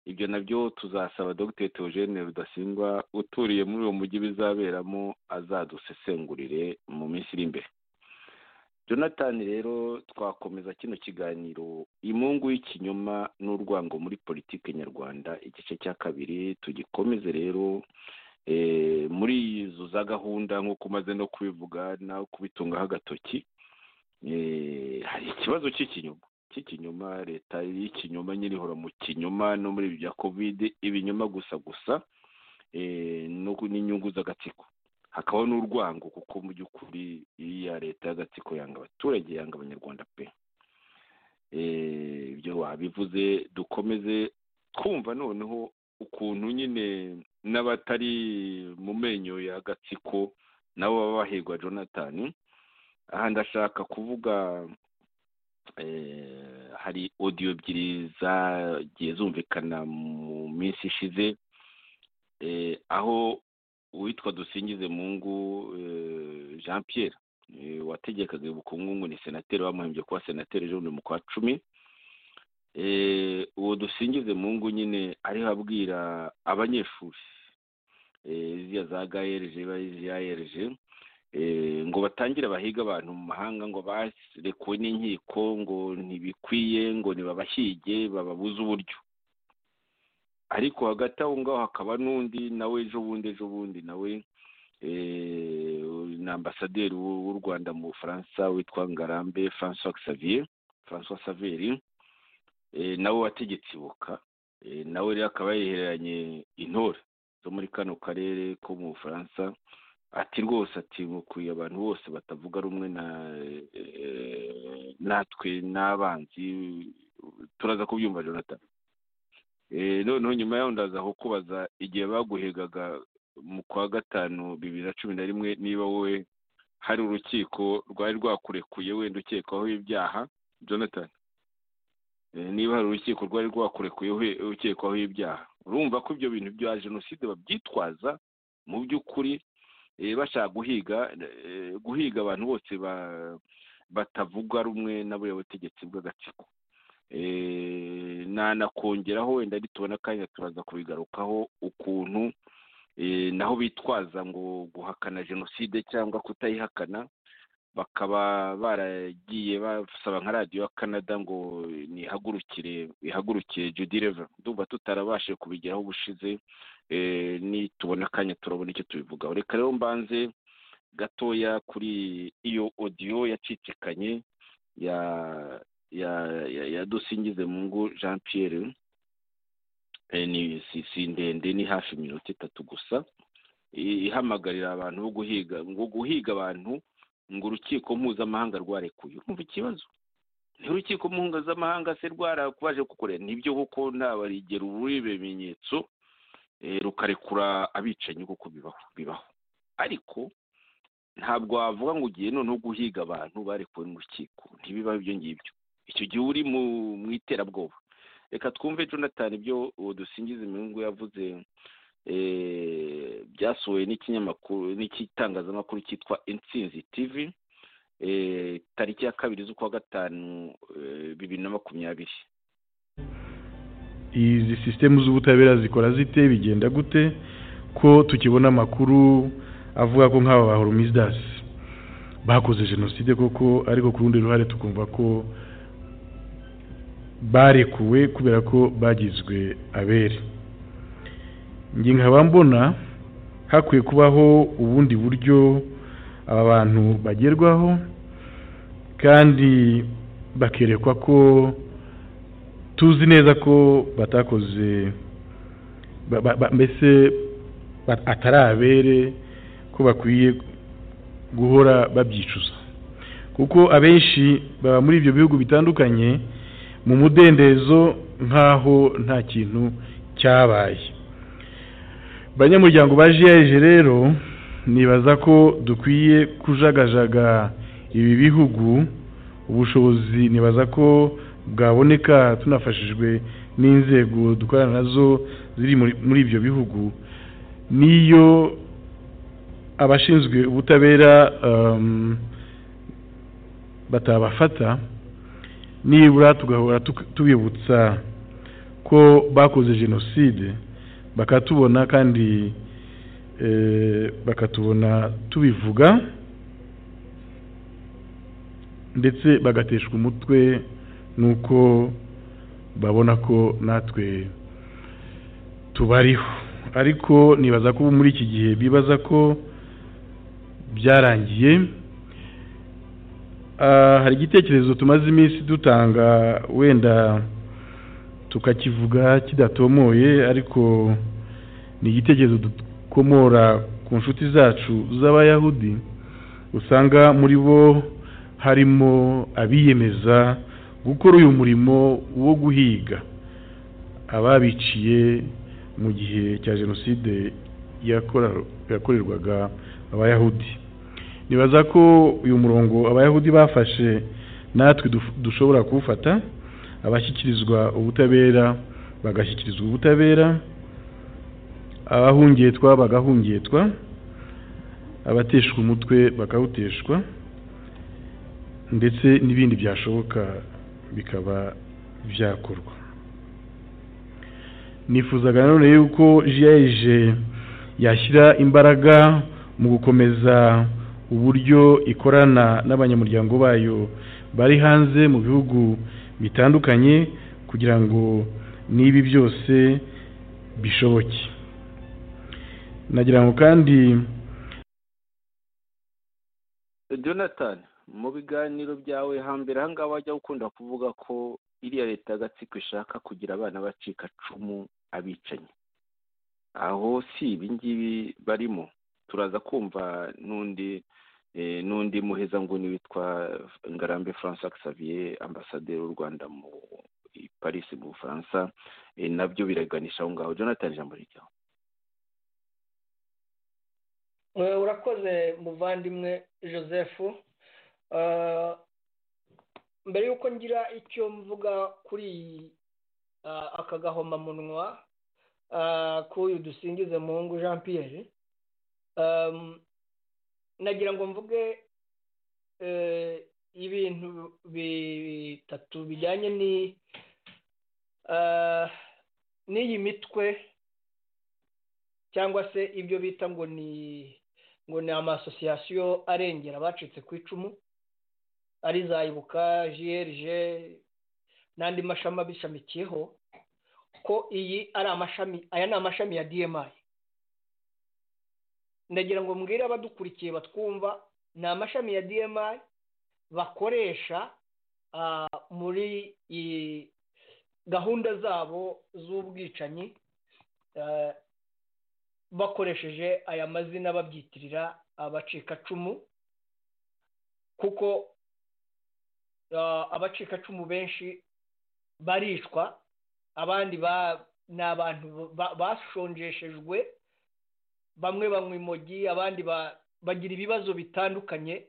ibyo nabyo tuzasaba dr teogene rudasingwa uturiye muri uwo mujyi bizaberamo azadusesengurire mu minsi iri imbere jonathan rero twakomeza kino kiganiro imungu y'ikinyoma n'urwango muri politiki nyarwanda igice cya kabiri tugikomeze rero muri izo za gahunda nk'uko umaze no kubivuga no kubitungaho agatoki hari ikibazo cy'ikinyoma cy'ikinyoma leta y'ikinyoma nyine ihora mu kinyoma no muri ibi bya kovide ibinyoma gusa gusa n'inyungu z'agatsiko hakabaho n'urwango kuko mu by'ukuri iya leta y'agatsiko yanga abaturage yanga abanyarwanda pe ibyo wabivuze dukomeze twumva noneho ukuntu nyine n'abatari mu menyo y'agatsiko nabo baba bahigwa jonathan aha ndashaka kuvuga hari odiyo ebyiri zagiye zumvikana mu minsi ishize aho uwitwa dusingize mungu jean Pierre wategekaga ubukungu ni senateri bamuhembye kuba senateri ejo mu kwa cumi uwo dusingize mungu nyine ariho abwira abanyeshuri ziriya za gaerije bariya erije ngo batangire bahiga abantu mu mahanga ngo barekuwe n'inkiko ngo ntibikwiye ngo ntibabahige bababuze uburyo ariko hagati aho ngaho hakaba n'undi nawe ejo bundi ejo bundi nawe ni ambasaderi w'u rwanda mu bufaransa witwa ngarambe francois xavier francois saveri nawe wategetse ibuka nawe rero akaba yehereranye intore zo muri kano karere ko mu bufaransa ati rwose ati mukwiye abantu bose batavuga rumwe natwe n'abanzi turaza kubyumva jonathan noneho nyuma yaho ndaza kukubaza igihe baguhegaga mu kwa gatanu bibiri na cumi na rimwe niba wowe hari urukiko rwari rwakurekuye wenda ukekwaho ibyaha jonathan niba hari urukiko rwari rwakurekuye ukekwaho ibyaha urumva ko ibyo bintu bya jenoside babyitwaza mu by'ukuri bashaka guhiga guhiga abantu bose batavuga rumwe n'aburiya butegetsi bw'agatsiko nanakongeraho wenda ntitubona akanya turaza kubigarukaho ukuntu naho bitwaza ngo guhakana jenoside cyangwa kutayihakana bakaba baragiye basaba nka radiyo ya canada ngo nihagurukire ihagurukire judileva ndumva tutarabashije kubigeraho ubushize nitubona akanya turabona icyo tubivugaho reka rero mbanze gatoya kuri iyo odiyo yacicikanye ya ya dusingize mungu jean Pierre ni si ndende ni hafi iminota itatu gusa ihamagarira abantu bo guhiga ngo guhiga abantu ngo urukiko mpuzamahanga rwarekuye urumva ikibazo ntirukiko mpuzamahanga se rwarakubaje kukureba nibyo kuko ntabarigera ubuhe bimenyetso rukarekura abicanyi kuko bibaho bibaho ariko ntabwo wavuga ngo ugiye noneho guhiga abantu barekuwe n'urukiko ntibiba ibyo ngibyo icyo gihe uri mu iterabwoba reka twumve jonathan ibyo dusingiza inyungu yavuze byasohowe n'ikinyamakuru n'ikitangazamakuru cyitwa insinzi tv tariki ya kabiri z'ukwa gatanu bibiri na makumyabiri izi sisitemu z'ubutabera zikora zite bigenda gute ko tukibona amakuru avuga ko nk'aba ba horomizidasi bakoze jenoside koko ariko ku rundi ruhare tukumva ko barekuwe kubera ko bagizwe abere nge nkaba mbona hakwiye kubaho ubundi buryo aba bantu bagerwaho kandi bakerekwa ko tuzi neza ko batakoze mbese atari abere ko bakwiye guhora babyicuza kuko abenshi baba muri ibyo bihugu bitandukanye mu mudendezo nk'aho nta kintu cyabaye abanyamuryango ba jiyaje rero nibaza ko dukwiye kujagajaga ibi bihugu ubushobozi nibaza ko bwaboneka tunafashijwe n'inzego dukorana nazo ziri muri ibyo bihugu niyo abashinzwe ubutabera batabafata nibura tugahora tubibutsa ko bakoze jenoside bakatubona kandi bakatubona tubivuga ndetse bagateshwa umutwe nuko babona ko natwe tubariho ariko nibaza ko muri iki gihe bibaza ko byarangiye hari igitekerezo tumaze iminsi dutanga wenda tukakivuga kidatomoye ariko ni igitekerezo dukomora ku nshuti zacu z'abayahudi usanga muri bo harimo abiyemeza gukora uyu murimo wo guhiga ababiciye mu gihe cya jenoside yakorerwaga abayahudi nibaza ko uyu murongo abayahudi bafashe natwe dushobora kuwufata abashyikirizwa ubutabera bagashyikirizwa ubutabera abahungetwa bagahungetwa abateshwa umutwe bakawuteshwa ndetse n'ibindi byashoboka bikaba byakorwa nifuzaga nanone yuko jiyaje yashyira imbaraga mu gukomeza uburyo ikorana n'abanyamuryango bayo bari hanze mu bihugu bitandukanye kugira ngo n'ibi byose bishoboke nagira ngo kandi jonathan mu biganiro byawe hambere ahangaha wajya ukunda kuvuga ko iriya leta y'agatsiko ishaka kugira abana bacika cumu abicanyi aho si ibi ngibi barimo turaza kumva n'undi n'undi muheza ngo ni witwa ngarambe francois xavier ambasaderi w'u rwanda mu paris mu bufaransa nabyo biraganisha aho ngaho jonathan ijambo rijyaho urakoze muvandimwe joseph mbere y'uko ngira icyo mvuga kuri aka gahomamunwa k'uyu dusingize mungu jean pierre nagira ngo mvuge ibintu bitatu bijyanye n'iyi mitwe cyangwa se ibyo bita ngo ni ngo ni amasosiyasiyo arengera abacitse ku icumu ari za ibuka jiyerije n'andi mashami abishamikiyeho ko iyi ari amashami aya ni amashami ya diyemayi ndagira ngo mbwire abadukurikiye batwumva ni amashami ya diyemayi bakoresha muri gahunda zabo z'ubwicanyi bakoresheje aya mazina babyitirira abacikacumu kuko abacikacumu benshi baricwa abandi ni abantu bashonjeshejwe bamwe banywa imogi abandi bagira ibibazo bitandukanye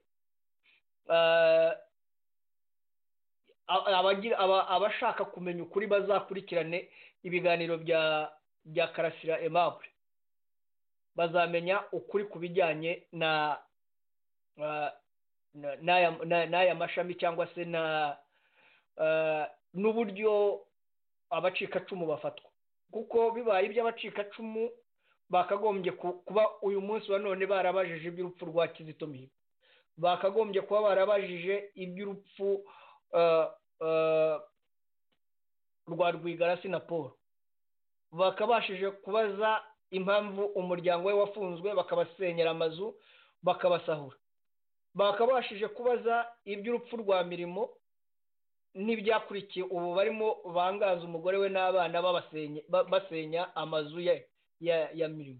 abashaka kumenya ukuri bazakurikirane ibiganiro bya bya karasira emabure bazamenya ukuri ku bijyanye na n'aya mashami cyangwa se na n'uburyo abacikacumu bafatwa kuko bibaye iby'abacikacumu bakagombye kuba uyu munsi wa none barabajije iby'urupfu rwa kizito mihigo bakagombye kuba barabajije iby'urupfu rwa rwigarasi na paul bakabashije kubaza impamvu umuryango we wafunzwe bakabasenyera amazu bakabasahura bakabashije kubaza iby'urupfu rwa mirimo n'ibyakurikiye ubu barimo bangaza umugore we n'abana basenya amazu ye ya mirimo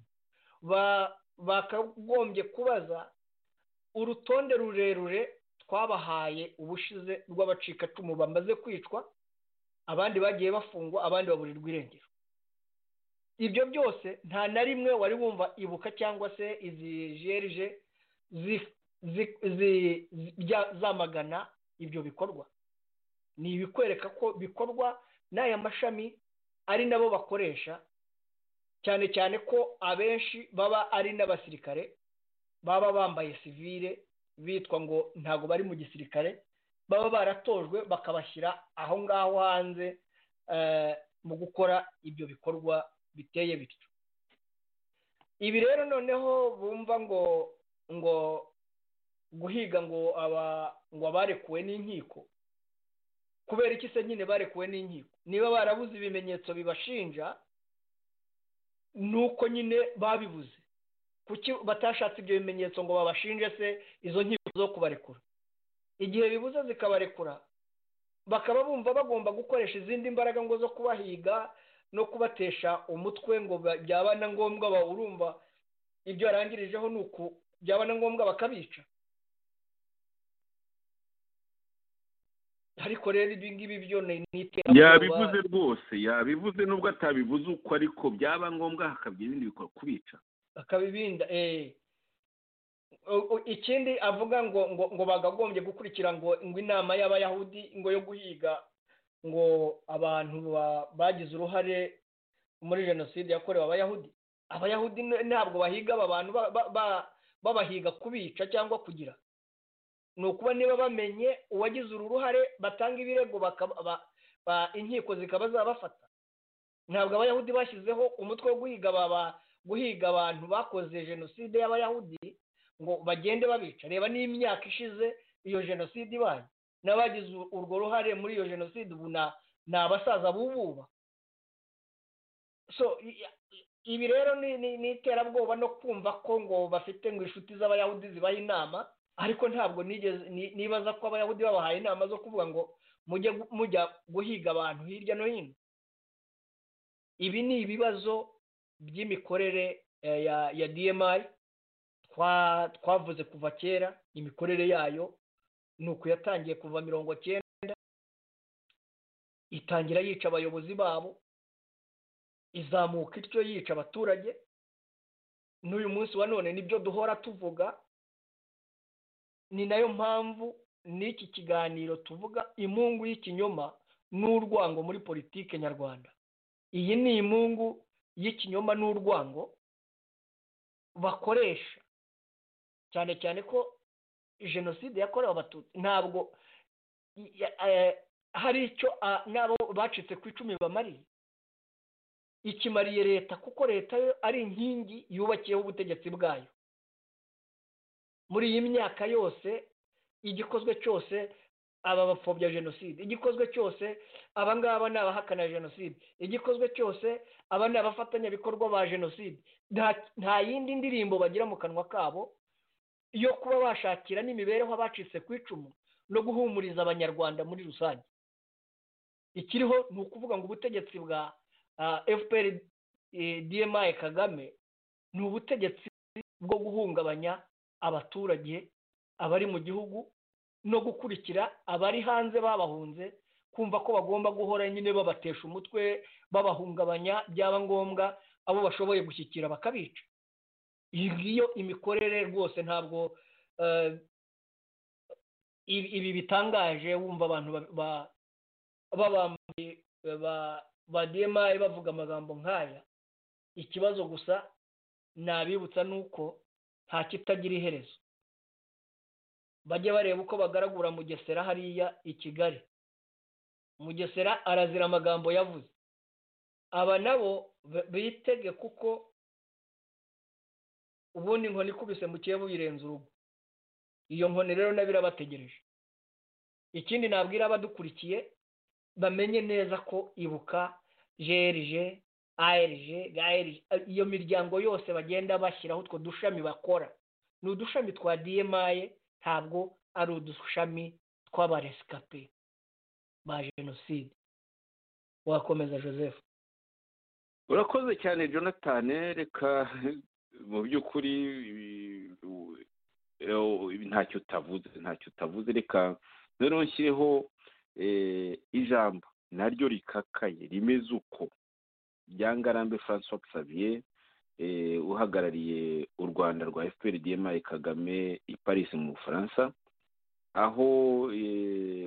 bakagombye kubaza urutonde rurerure twabahaye ubushize rw'abacikacumu bamaze kwicwa abandi bagiye bafungwa abandi baburirwa irengero ibyo byose nta na rimwe wari wumva ibuka cyangwa se izi jerije zamagana ibyo bikorwa ni ibikwereka ko bikorwa n'aya mashami ari nabo bakoresha cyane cyane ko abenshi baba ari n'abasirikare baba bambaye sivire bitwa ngo ntabwo bari mu gisirikare baba baratojwe bakabashyira aho ngaho hanze mu gukora ibyo bikorwa biteye bityo ibi rero noneho bumva ngo ngo guhiga ngo ngo abarekuwe n'inkiko kubera iki se nyine barekuwe n'inkiko niba barabuze ibimenyetso bibashinja nuko nyine babibuze kuki batashatse ibyo bimenyetso ngo babashinje se izo nkiko zo kubarekura igihe bibuze zikabarekura bakaba bumva bagomba gukoresha izindi mbaraga ngo zo kubahiga no kubatesha umutwe ngo byaba na ngombwa urumva ibyo yarangirijeho ni uku byaba na ngombwa bakabica ariko rero ibi ngibi byo ni iterabwoba yabivuze rwose yabivuze nubwo atabivuze uko ariko byaba ngombwa hakabya ibindi bikorwa kubica bakabibinda ikindi avuga ngo ngo ngo bagagombye gukurikira ngo ngo inama y'abayahudi ngo yo guhiga ngo abantu bagize uruhare muri jenoside yakorewe abayahudi abayahudi ntabwo bahiga aba bantu babahiga kubica cyangwa kugira ni ukuba niba bamenye uwagize uru ruhare batanga ibirego inkiko zikaba zabafata ntabwo abayahudi bashyizeho umutwe wo guhiga guhiga abantu bakoze jenoside y'abayahudi ngo bagende babica reba n'imyaka ishize iyo jenoside ibaye n'abagize urwo ruhare muri iyo jenoside ubu ni abasaza bububa so ibi rero ni iterabwoba no kumva ko ngo bafite ngo inshuti z'abayahudi zibaha inama ariko ntabwo nibaza ko abayahudi babahaye inama zo kuvuga ngo mujya guhiga abantu hirya no hino ibi ni ibibazo by'imikorere ya dmi twavuze kuva kera imikorere yayo ni uku yatangiye kuva mirongo cyenda itangira yica abayobozi babo izamuka ityo yica abaturage n'uyu munsi wa none nibyo duhora tuvuga ni nayo mpamvu n'iki kiganiro tuvuga imungu y'ikinyoma n'urwango muri politiki nyarwanda iyi ni imungu y'ikinyoma n'urwango bakoresha cyane cyane ko jenoside yakorewe abatutsi ntabwo hari icyo n'abo bacitse ku icumi bamariye ikimariye leta kuko leta yo ari inkingi yubakiyeho ubutegetsi bwayo muri iyi myaka yose igikozwe cyose aba bapfobya jenoside igikozwe cyose aba ngaba ni abahakana jenoside igikozwe cyose aba ni abafatanyabikorwa ba jenoside nta yindi ndirimbo bagira mu kanwa kabo yo kuba bashakira n'imibereho abacitse ku icumu no guhumuriza abanyarwanda muri rusange ikiriho ni ukuvuga ngo ubutegetsi bwa fpr dmi kagame ni ubutegetsi bwo guhungabanya abaturage abari mu gihugu no gukurikira abari hanze babahunze kumva ko bagomba guhora nyine babatesha umutwe babahungabanya byaba ngombwa abo bashoboye gushyikira bakabica iyi ngiyo imikorere rwose ntabwo ibi bitangaje wumva abantu babambaye bademaye bavuga amagambo nk'aya ikibazo gusa nabibutsa ni uko nta kitagira iherezo bajye bareba uko bagaragura mugesera hariya i kigali mugesera arazira amagambo yavuze aba nabo bitege kuko ubundi inkoni ikubise mu kiyobo birenze urugo iyo nkoni rero nabo irabategereje ikindi nabwira abadukurikiye bamenye neza ko ibuka jerije ayerije gaerije iyo miryango yose bagenda bashyiraho utwo dushami bakora ni udushami twa diyemaye ntabwo ari udushami tw'abaresikape ba jenoside wakomeza joseph urakoze cyane jonathan reka mu by'ukuri ntacyo utavuze ntacyo utavuze reka rero nshyireho ijambo naryo rikakaye rimeze uko byangarambe francois xavier uhagarariye u rwanda rwa fpr dma kagame i paris mu bufaransa aho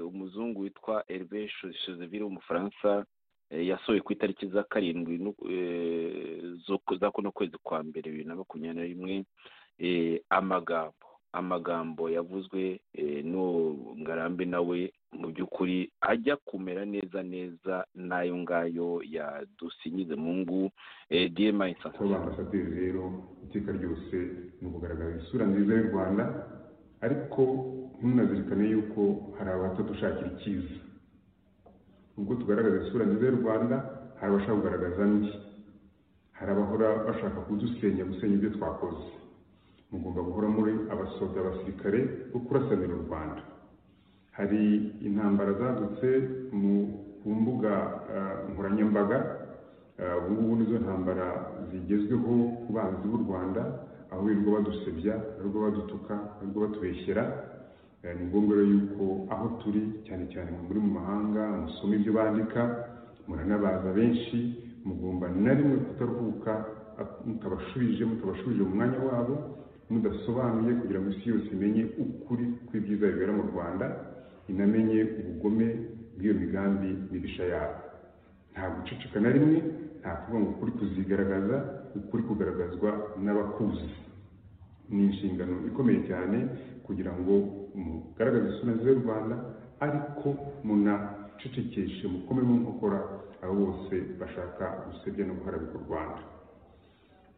umuzungu witwa herve chezeville w'umufaransa yasohoye ku itariki za karindwi za kuno kwezi kwa mbere bibiri na makumyabiri na rimwe amagambo amagambo yavuzwe n'uwo ngarambe nawe mu by'ukuri ajya kumera neza neza n'ayo ngayo yadusinyize mu ngu diyema aho bafashatije rero iteka ryose ni ukugaragaza isura nziza y'u rwanda ariko ntunazirikane yuko hari abatadushakira icyiza ubwo tugaragaza isura nziza y'u rwanda hari abashaka kugaragaza mbi hari abahora bashaka kudusenya gusenya ibyo twakoze mugomba guhora muri abasoda abasirikare bo kurasanira u rwanda hari intambara zadutse ku mbuga nkoranyambaga ubu ngubu nizo ntambara zigezweho ku banzi b'u rwanda aho birirwa badusebya birirwa badutuka birirwa batubeshyera ni ngombwa rero yuko aho turi cyane cyane muri mu mahanga musoma ibyo bandika muranabaza benshi mugomba na rimwe kutaruhuka mutabashubije mutabashubije mu mwanya wabo mudasobanuye kugira ngo isi yose imenye ukuri kw'ibyiza bibera mu rwanda inamenye ubugome bw'iyo migambi mibisha yabo nta guceceka na rimwe nta kuvuga ngo ukuri kuzigaragaza ukuri kugaragazwa n'abakuzi ni inshingano ikomeye cyane kugira ngo mugaragaze isura nziza y'u rwanda ariko munacecekeshe mukome mu nkokora abo bose bashaka gusebya no guharabika u rwanda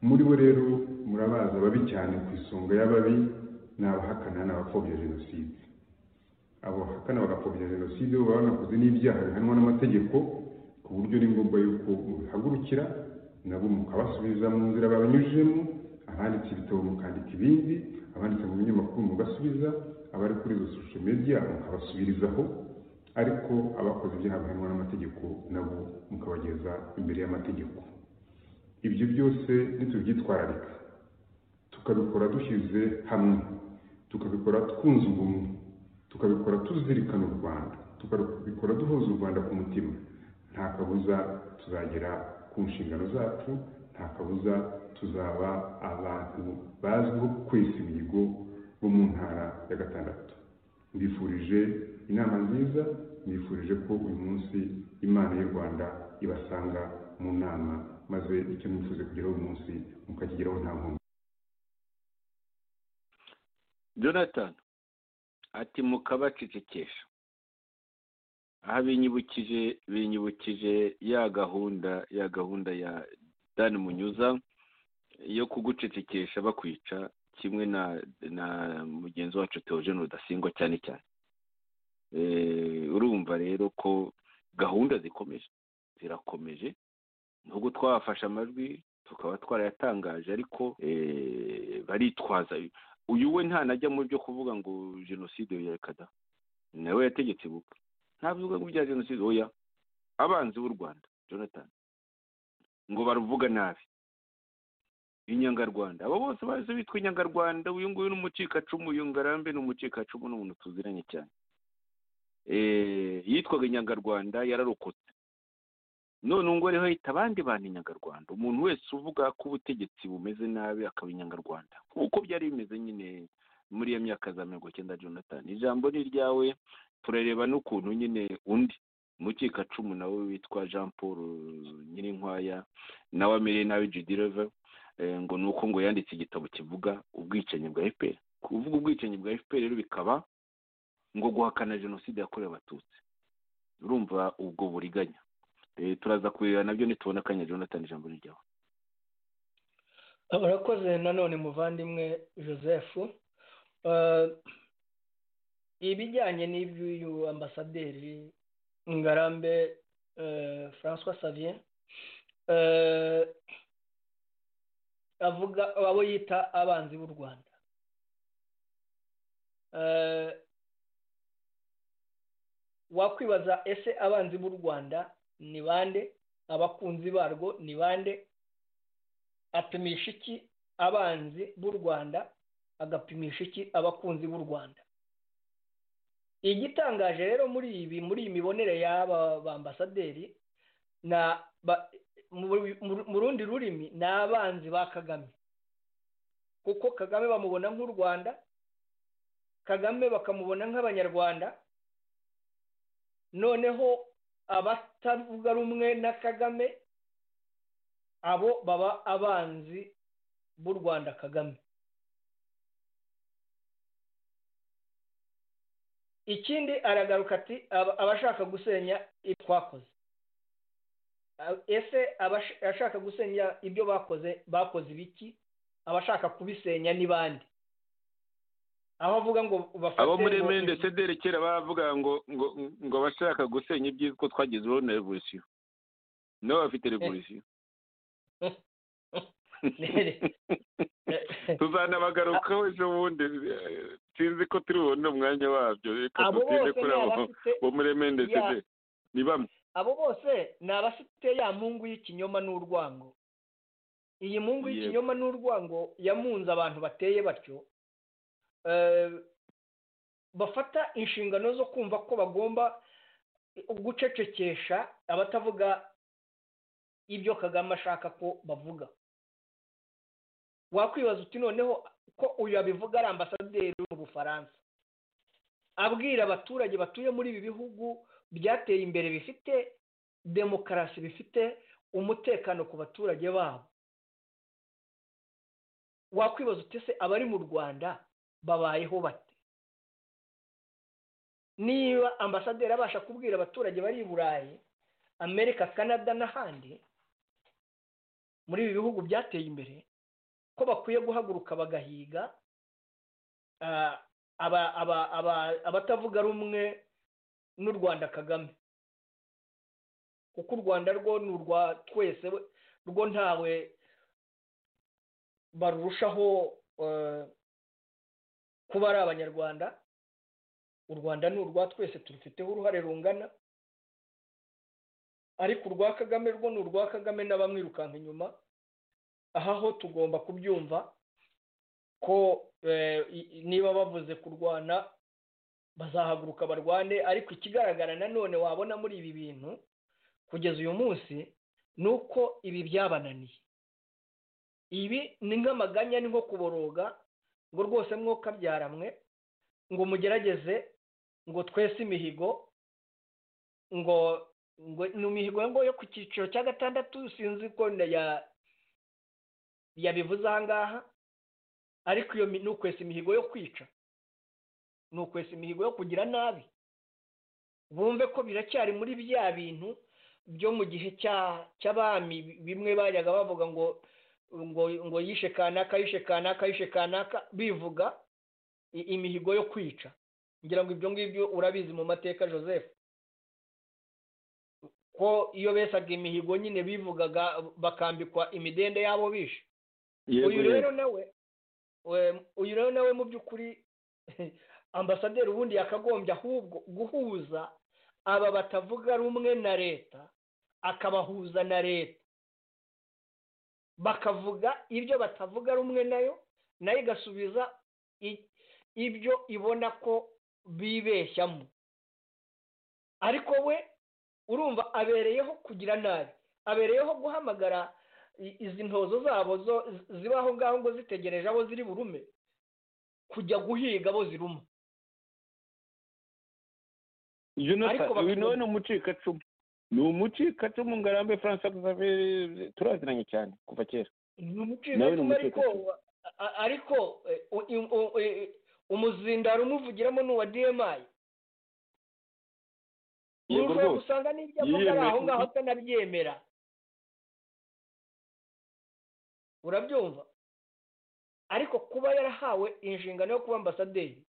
muri bo rero murabazi ababi cyane ku isonga y'ababi ni abahakana n'abapfobya jenoside abo bahakana bagapfobya jenoside bo baba banakoze n'ibyaha bihanwa n'amategeko ku buryo ni ngombwa yuko mubihagurukira nabo mukabasubiza mu nzira babanyujijemo abanditse ibitabo mukandika ibindi abanditse mu binyamakuru mugasubiza abari kuri izo social media mukabasubirizaho ariko abakoze ibyaha bihanwa n'amategeko nabo mukabageza imbere y'amategeko ibyo byose nitubyitwararika tukabikora dushyize hamwe tukabikora twunze ubumwe tukabikora tuzirikana u rwanda tukabikora duhuza u rwanda ku mutima nta kabuza tuzagera ku nshingano zacu nta kabuza tuzaba abantu bazwiho kwesa imihigo bo mu ntara ya gatandatu mbifurije inama nziza mbifurije ko uyu munsi imana y'u rwanda ibasanga mu nama maze icyo mwifuza kugeraho uyu munsi mukakigeraho nta nkomyi jonathan ati mukabacecekesha aha binyibukije binyibukije ya gahunda ya gahunda ya dan munyuza yo kugucecekesha bakwica kimwe na na mugenzi wacu teogene rudasingwa cyane cyane urumva rero ko gahunda zikomeje zirakomeje nubwo twabafashe amajwi tukaba twarayatangaje ariko baritwaza uyu we ntanajya mu byo kuvuga ngo jenoside yerekada nawe yategetse buka ntavuga ngo ibya jenoside oya abanzi b'u rwanda jonathan ngo baruvuga nabi inyangarwanda abo bose bahise bitwa inyangarwanda uyu nguyu ni umucikacumu uyu ngarambe ni umucikacumu ni umuntu tuziranye cyane yitwaga inyangarwanda yararokotse none ubu ngubu hahita abandi bantu inyangarwanda umuntu wese uvuga ko ubutegetsi bumeze nabi akaba inyangarwanda nk'uko byari bimeze nyine muri iyo myaka za mirongo icyenda jonathan ijambo ni iryawe turareba n'ukuntu nyine undi umukikacumu nawe witwa jean paul nyirinkwaya nawe amereye nabi judireve ngo ni uko ngo yanditse igitabo kivuga ubwicanyi bwa efuperi kuvuga ubwicanyi bwa efuperi rero bikaba ngo guhakana jenoside yakorewe abatutsi urumva ubwo buriganya turaza kureba nabyo nitubona akanya jonathan ijambo riryaho urakoze nanone muvandimwe joseph ibijyanye n'iby'uyu ambasaderi ngarambe francois savier avuga abo yita abanzi b'u rwanda wakwibaza ese abanzi b'u rwanda ni bande abakunzi barwo ni bande apimisha iki abanzi b'u rwanda agapimisha iki abakunzi b'u rwanda igitangaje rero muri ibi muri iyi mibonere y'aba bambasaderi mu rundi rurimi ni abanzi ba kagame kuko kagame bamubona nk'u rwanda kagame bakamubona nk'abanyarwanda noneho abatavuga rumwe na kagame abo baba abanzi b'u rwanda kagame ikindi aragaruka ati abashaka gusenya ibyo twakoze ese abashaka gusenya ibyo bakoze bakoze ibiki abashaka kubisenya ni bande aho avuga ngo bafate abo muri mende cedere kera bavuga ngo ngo ngo abashaka gusenya ibyitwa twagize uruhu na revolisiyo nabo bafite revolisiyo tuzanabagarukaho ejo bundi sinzi ko turi bubone umwanya wabyo reka dutinde kuri abo bo muri mendesede ni bamwe abo bose ni abafite ya mpungu y'ikinyoma n'urwango iyi mpungu y'ikinyoma n'urwango yamunze abantu bateye batyo bafata inshingano zo kumva ko bagomba gucecekesha abatavuga ibyo kagame ashaka ko bavuga wakwibaza uti noneho ko uyu abivuga ari ambasaderi mu bufaransa abwira abaturage batuye muri ibi bihugu byateye imbere bifite demokarasi bifite umutekano ku baturage babo wakwibaza uti se abari mu rwanda babayeho bate niba ambasaderi abasha kubwira abaturage bari i burayi amerika canada n'ahandi muri ibi bihugu byateye imbere ko bakwiye guhaguruka bagahiga abatavuga rumwe n'u rwanda kagame kuko u rwanda rwo ni urwa twese rwo ntawe barushaho kuba ari abanyarwanda u rwanda ni urwa twese turufiteho uruhare rungana ariko urwa kagame rwo ni urwa kagame n'abamwirukanka inyuma aha ho tugomba kubyumva ko niba bavuze kurwana bazahaguruka barwane ariko ikigaragara nanone wabona muri ibi bintu kugeza uyu munsi ni uko ibi byabananiye ibi ni nk'amaganya ni nko kuboroga ngo rwose mwokabyaranywe ngo mugerageze ngo twese imihigo ngo ni imihigo ngo yo ku cyiciro cya gatandatu sinzi ko ya yabivuze aha ngaha ariko iyo ni ukwesa imihigo yo kwica ni ukwesa imihigo yo kugira nabi bumve ko biracyari muri bya bintu byo mu gihe cy'abami bimwe bajyaga bavuga ngo ngo ngo yishe kanaka yishe kanaka yishe kanaka bivuga imihigo yo kwica ngira ngo ibyo ngibyo urabizi mu mateka joseph ko iyo besaga imihigo nyine bivugaga bakambikwa imidende y'abo bishe uyu rero nawe uyu rero nawe mu by'ukuri ambasaderi ubundi yakagombye ahubwo guhuza aba batavuga rumwe na leta akabahuza na leta bakavuga ibyo batavuga rumwe nayo nayo igasubiza ibyo ibona ko bibeshyamo ariko we urumva abereyeho kugira nabi abereyeho guhamagara izi ntozo zabo zo ziba aho ngaho ngo zitegereje abo ziri burume kujya guhiga abo ziruma none umucikacumu ni umucikacumu ngarambe francois xavier turaziranye cyane kuva kera ni umucikacumu ariko ariko umuzindaro umuvugiramo ni uwa dmi ushobora gusanga n'ibyo avuga ari aho ngaho atanabyemera urabyumva ariko kuba yarahawe inshingano yo kuba ambasaderi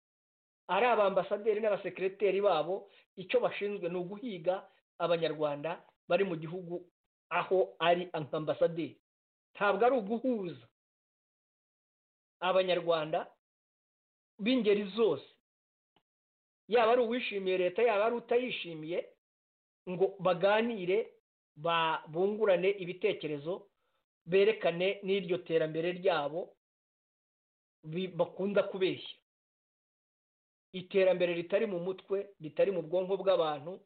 ari abambasaderi n'abasekiriteri babo icyo bashinzwe ni uguhiga abanyarwanda bari mu gihugu aho ari ambasaderi ntabwo ari uguhuza abanyarwanda b'ingeri zose yaba ari uwishimiye leta yaba ari utayishimiye ngo baganire bungurane ibitekerezo berekane n'iryo terambere ryabo bakunda kubeshya iterambere ritari mu mutwe ritari mu bwonko bw'abantu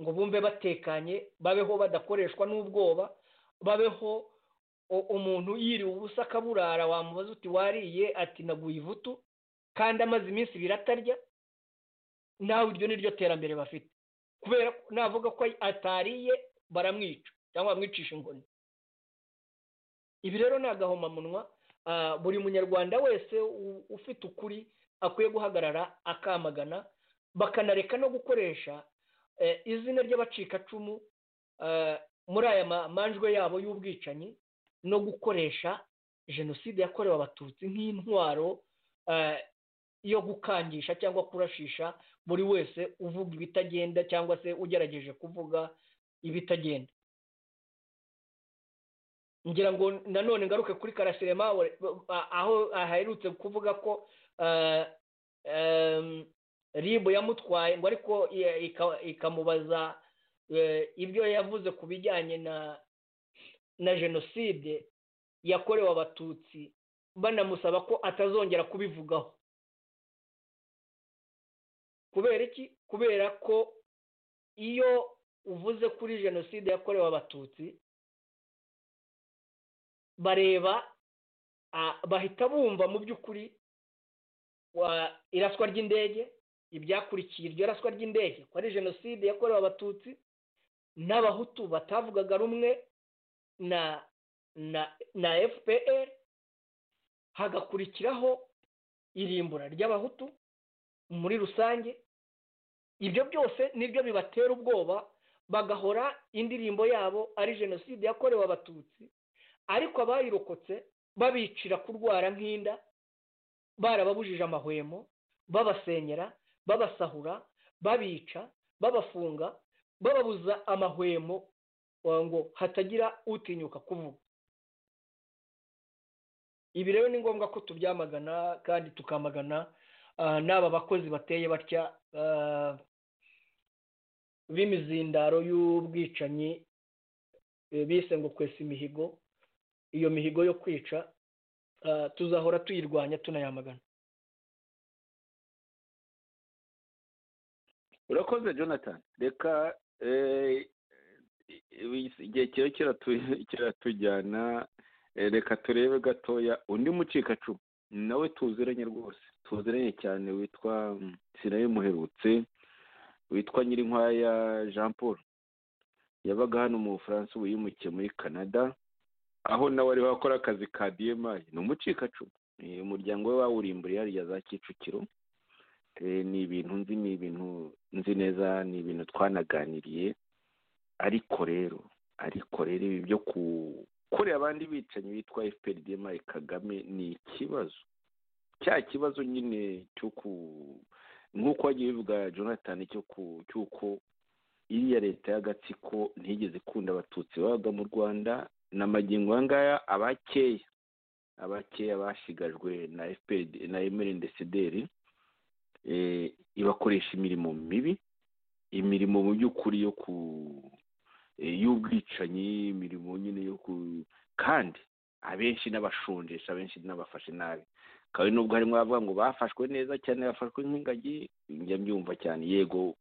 ngo bumve batekanye babeho badakoreshwa n'ubwoba babeho umuntu yiriwe ubusa akaburara wamubaza uti wariye ati naguye ivutu kandi amaze iminsi ibiri atarya nawe iryo ni ryo terambere bafite kubera ko navuga ko atariye baramwica cyangwa bamwicisha inkoni ibi rero ni agahomamunwa buri munyarwanda wese ufite ukuri akwiye guhagarara akamagana bakanareka no gukoresha izina ry'abacikacumu muri aya manjwe yabo y'ubwicanyi no gukoresha jenoside yakorewe abatutsi nk'intwaro yo gukangisha cyangwa kurashisha buri wese uvuga ibitagenda cyangwa se ugerageje kuvuga ibitagenda ngira ngo nanone ngaruke kuri karasirema aho aherutse kuvuga ko ribu yamutwaye ngo ariko ikamubaza ibyo yavuze ku bijyanye na jenoside yakorewe abatutsi banamusaba ko atazongera kubivugaho kubera iki kubera ko iyo uvuze kuri jenoside yakorewe abatutsi bareba bahita bumva mu by'ukuri iraswa ry'indege ibyakurikiye iryo raswa ry'indege ko ari jenoside yakorewe abatutsi n'abahutu batavugaga rumwe na na na fpr hagakurikiraho irimbura ry'abahutu muri rusange ibyo byose nibyo bibatera ubwoba bagahora indirimbo yabo ari jenoside yakorewe abatutsi ariko abayirokotse babicira kurwara nk'inda barababujije amahwemo babasenyera babasahura babica babafunga bababuza amahwemo ngo hatagira utinyuka kuvuga ibi rero ni ngombwa ko tubyamagana kandi tukamagana n'aba bakozi bateye batya b'imizindaro y'ubwicanyi bise ngo kwesa imihigo iyo mihigo yo kwica tuzahora tuyirwanya tunayamagana urakoze jonathan reka igihe kirekire kiratujyana reka turebe gatoya undi mucikacumu nawe tuziranye rwose tuziranye cyane witwa sirayo muherutse witwa nyirinkwaya jean paul yabaga hano mu bufaransa ubu yimukiye muri canada aho nawe ari wakora akazi ka diyemayi ni umucikacumu umuryango we wawurimburiye hariya za kicukiro ni ibintu nzi ni ibintu nzi neza ni ibintu twanaganiriye ariko rero ariko rero ibi byo gukorera abandi bicanyi bitwa fpr diyemayi kagame ni ikibazo cya kibazo nyine cyo ku nk'uko wagiye bivuga jonathan cy'uko iriya leta y'agatsiko ntigeze ikunda abatutsi babaga mu rwanda ni amagingo aya ngaya abakeya abakeya bashigajwe na fpr na emerendesederi ibakoresha imirimo mibi imirimo mu by'ukuri yo ku y'ubwicanyi imirimo nyine yo ku kandi abenshi n'abashonjesha abenshi n'abafashe nabi kandi nubwo harimo abavuga ngo bafashwe neza cyane bafashwe nk'ingagi njya mbyumva cyane yego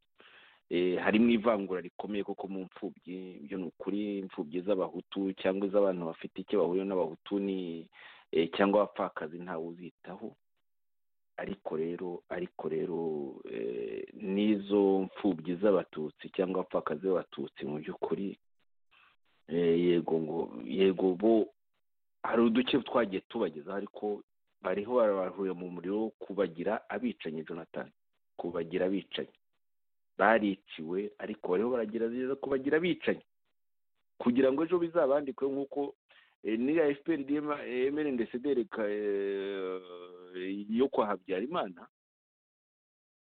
harimo ivangura rikomeye kuko mu mfubyi ibyo ni ukuri imfubyi z'abahutu cyangwa iz'abantu bafite icyo bahuriye n'abahutu ni cyangwa abapfakazi ntawe uzitaho ariko rero ariko rero n'izo mfubyi z'abatutsi cyangwa abapfakazi b'abatutsi mu by'ukuri yego ngo yego bo hari uduce twagiye tubagezaho ariko bariho barahurira mu muriro wo kubagira abicanyi jonathan kubagira abicanyi bariciwe ariko bariho baragerageza kubagira abicanyi kugira ngo ejo bizabandikwe nk'uko niya fpr emera ndesederi yo kwa habyarimana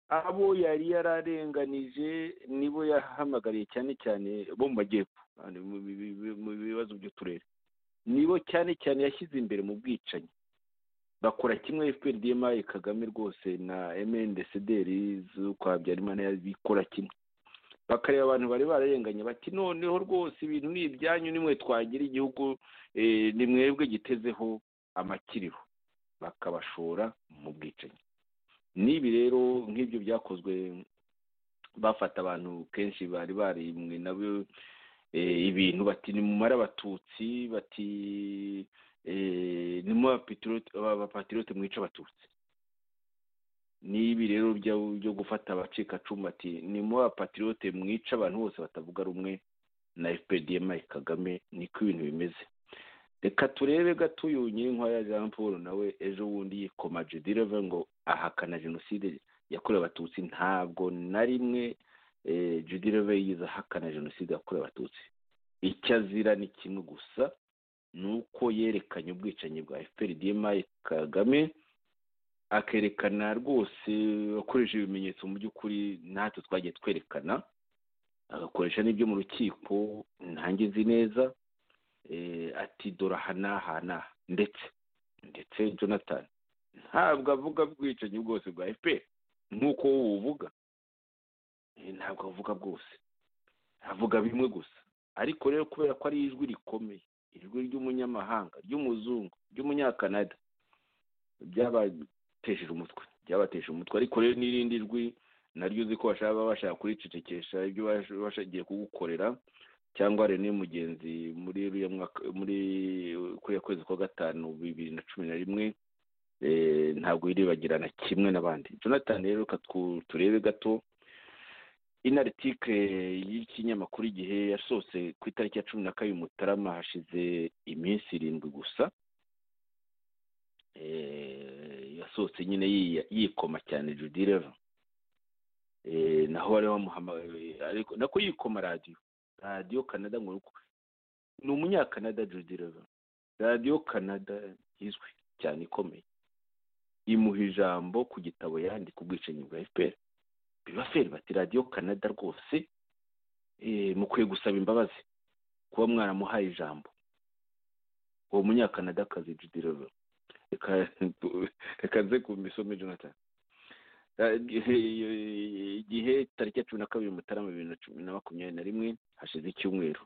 abo yari yararenganije nibo yahamagariye cyane cyane bo mu majyepfo mu bibazo by'uturere nibo cyane cyane yashyize imbere mu bwicanyi bakora kimwe fprdma kagame rwose na mndcderi z'ukwa habyarimana bikora kimwe bakareba abantu bari bararenganye bati noneho rwose ibintu ni ibyanyu nimwe twagira igihugu ni mwebwe gitezeho amakiriho bakabashora mu bwicanyi n'ibi rero nk'ibyo byakozwe bafata abantu kenshi bari barimwe nabo ibintu bati nimumare abatutsi bati nimwe abapatirote mwica abatutsi n'ibi rero byo gufata abacikacumu ati nimwe abapatirote mwica abantu bose batavuga rumwe na fpdm kagame niko ibintu bimeze reka turebe gatuyu nyirinkwaya jean paul nawe ejo bundi yikoma jedirev ngo ahakana jenoside yakorewe abatutsi ntabwo na rimwe judy reve yigize ahakana jenoside yakorewe abatutsi icyo azira ni kimwe gusa ni uko yerekanye ubwicanyi bwa fprdma kagame akerekana rwose akoresha ibimenyetso mu by'ukuri natwe twagiye twerekana agakoresha n'ibyo mu rukiko ntange nzi neza ati dore aha n'aha n'aha ndetse ndetse jonathan ntabwo avuga ubwicanyi bwose bwa fpr nk'uko wowe uvuga ntabwo avuga bwose avuga bimwe gusa ariko rero kubera ko ari ijwi rikomeye ijwi ry'umunyamahanga ry'umuzungu ry'umunyakanada byabatesheje umutwe byabatesheje umutwe ariko rero n'irindi jwi naryo uzi ko bashaka bashaka kuricecekesha ibyo bashagiye kugukorera cyangwa rene mugenzi muri muri kuriya kwezi kwa gatanu bibiri na cumi na rimwe ntabwo yiribagirana kimwe n'abandi jonathan rero turebe gato inaritike y'ikinyamakuru igihe yasohotse ku itariki ya cumi na kabiri mutarama hashize iminsi irindwi gusa yasohotse nyine yikoma cyane judy reva naho bari bamuhamagaye ariko nako yikoma radiyo radiyo canada ngo ni umunyakanada judy reva radiyo canada izwi cyane ikomeye imuha ijambo ku gitabo yandika ubwicanyi bwa fpr bibaferi bati radiyo canada rwose mukwiye gusaba imbabazi kuba mwaramuhaye ijambo uwo munyakanadakazi judy rero reka nze ku misomo jonathan igihe tariki ya cumi na kabiri mutarama bibiri na cumi na makumyabiri na rimwe hashize icyumweru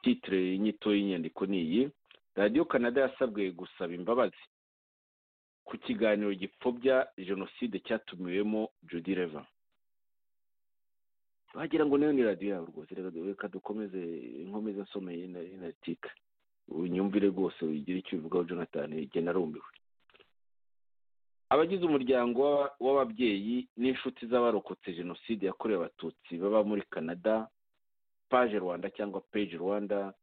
titire inyito y'inyandiko ni iyi radiyo canada yasabwe gusaba imbabazi ku kiganiro gipfobya jenoside cyatumiwemo judy reva wagira ngo nayo ni radiyo yawe rwose reka dukomeze inkomeze nsomeye na tika unyumvire rwose ugira icyo ubivugaho jonathan igena arumiwe abagize umuryango w'ababyeyi n'inshuti z'abarokotse jenoside yakorewe abatutsi baba muri canada paje rwanda cyangwa peji rwanda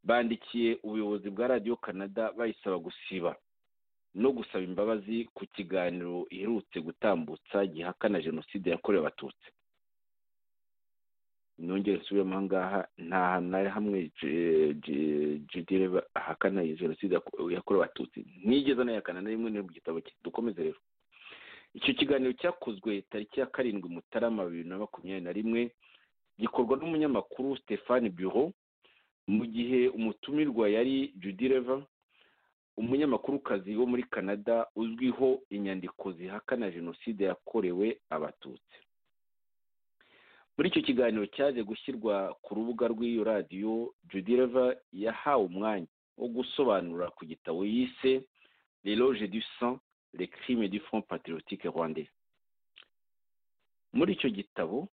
bandikiye ubuyobozi bwa radiyo canada bayisaba gusiba no gusaba imbabazi ku kiganiro iherutse gutambutsa gihakana jenoside yakorewe abatutsi nongere nsubiremo aha ngaha nta hantu na hamwe jidire ahakana jenoside yakorewe abatutsi ntigeze anayakana na rimwe mu gitabo cye dukomeze rero icyo kiganiro cyakozwe tariki ya karindwi mutarama bibiri na makumyabiri na rimwe gikorwa n'umunyamakuru stefani biro mu gihe umutumirwa yari judy reva umunyamakuru wo muri canada uzwiho inyandiko zihakana jenoside yakorewe abatutsi muri icyo kiganiro cyaje gushyirwa ku rubuga rw'iyo radiyo judireva yahawe umwanya wo gusobanura ku gitabo yise l'eloge du sang le crime du front patriotique rwandais muri icyo gitabo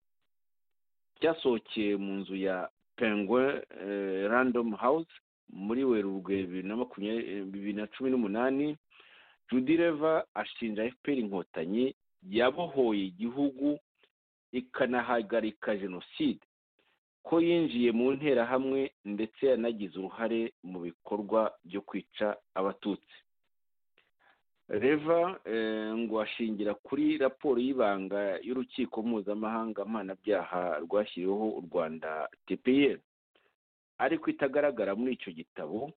cyasohokeye mu nzu ya penguin random house muri werurwe bibiri na makumyabiri bibiri na cumi n'umunani judireva ashinja fpr inkotanyi yabohoye igihugu ikanahagarika jenoside ko yinjiye mu nterahamwe ndetse yanagize uruhare mu bikorwa byo kwica abatutsi reva ngo ashingira kuri raporo y'ibanga y'urukiko mpuzamahanga mpanabyaha rwashyiriweho u rwanda tpr ariko itagaragara muri icyo gitabo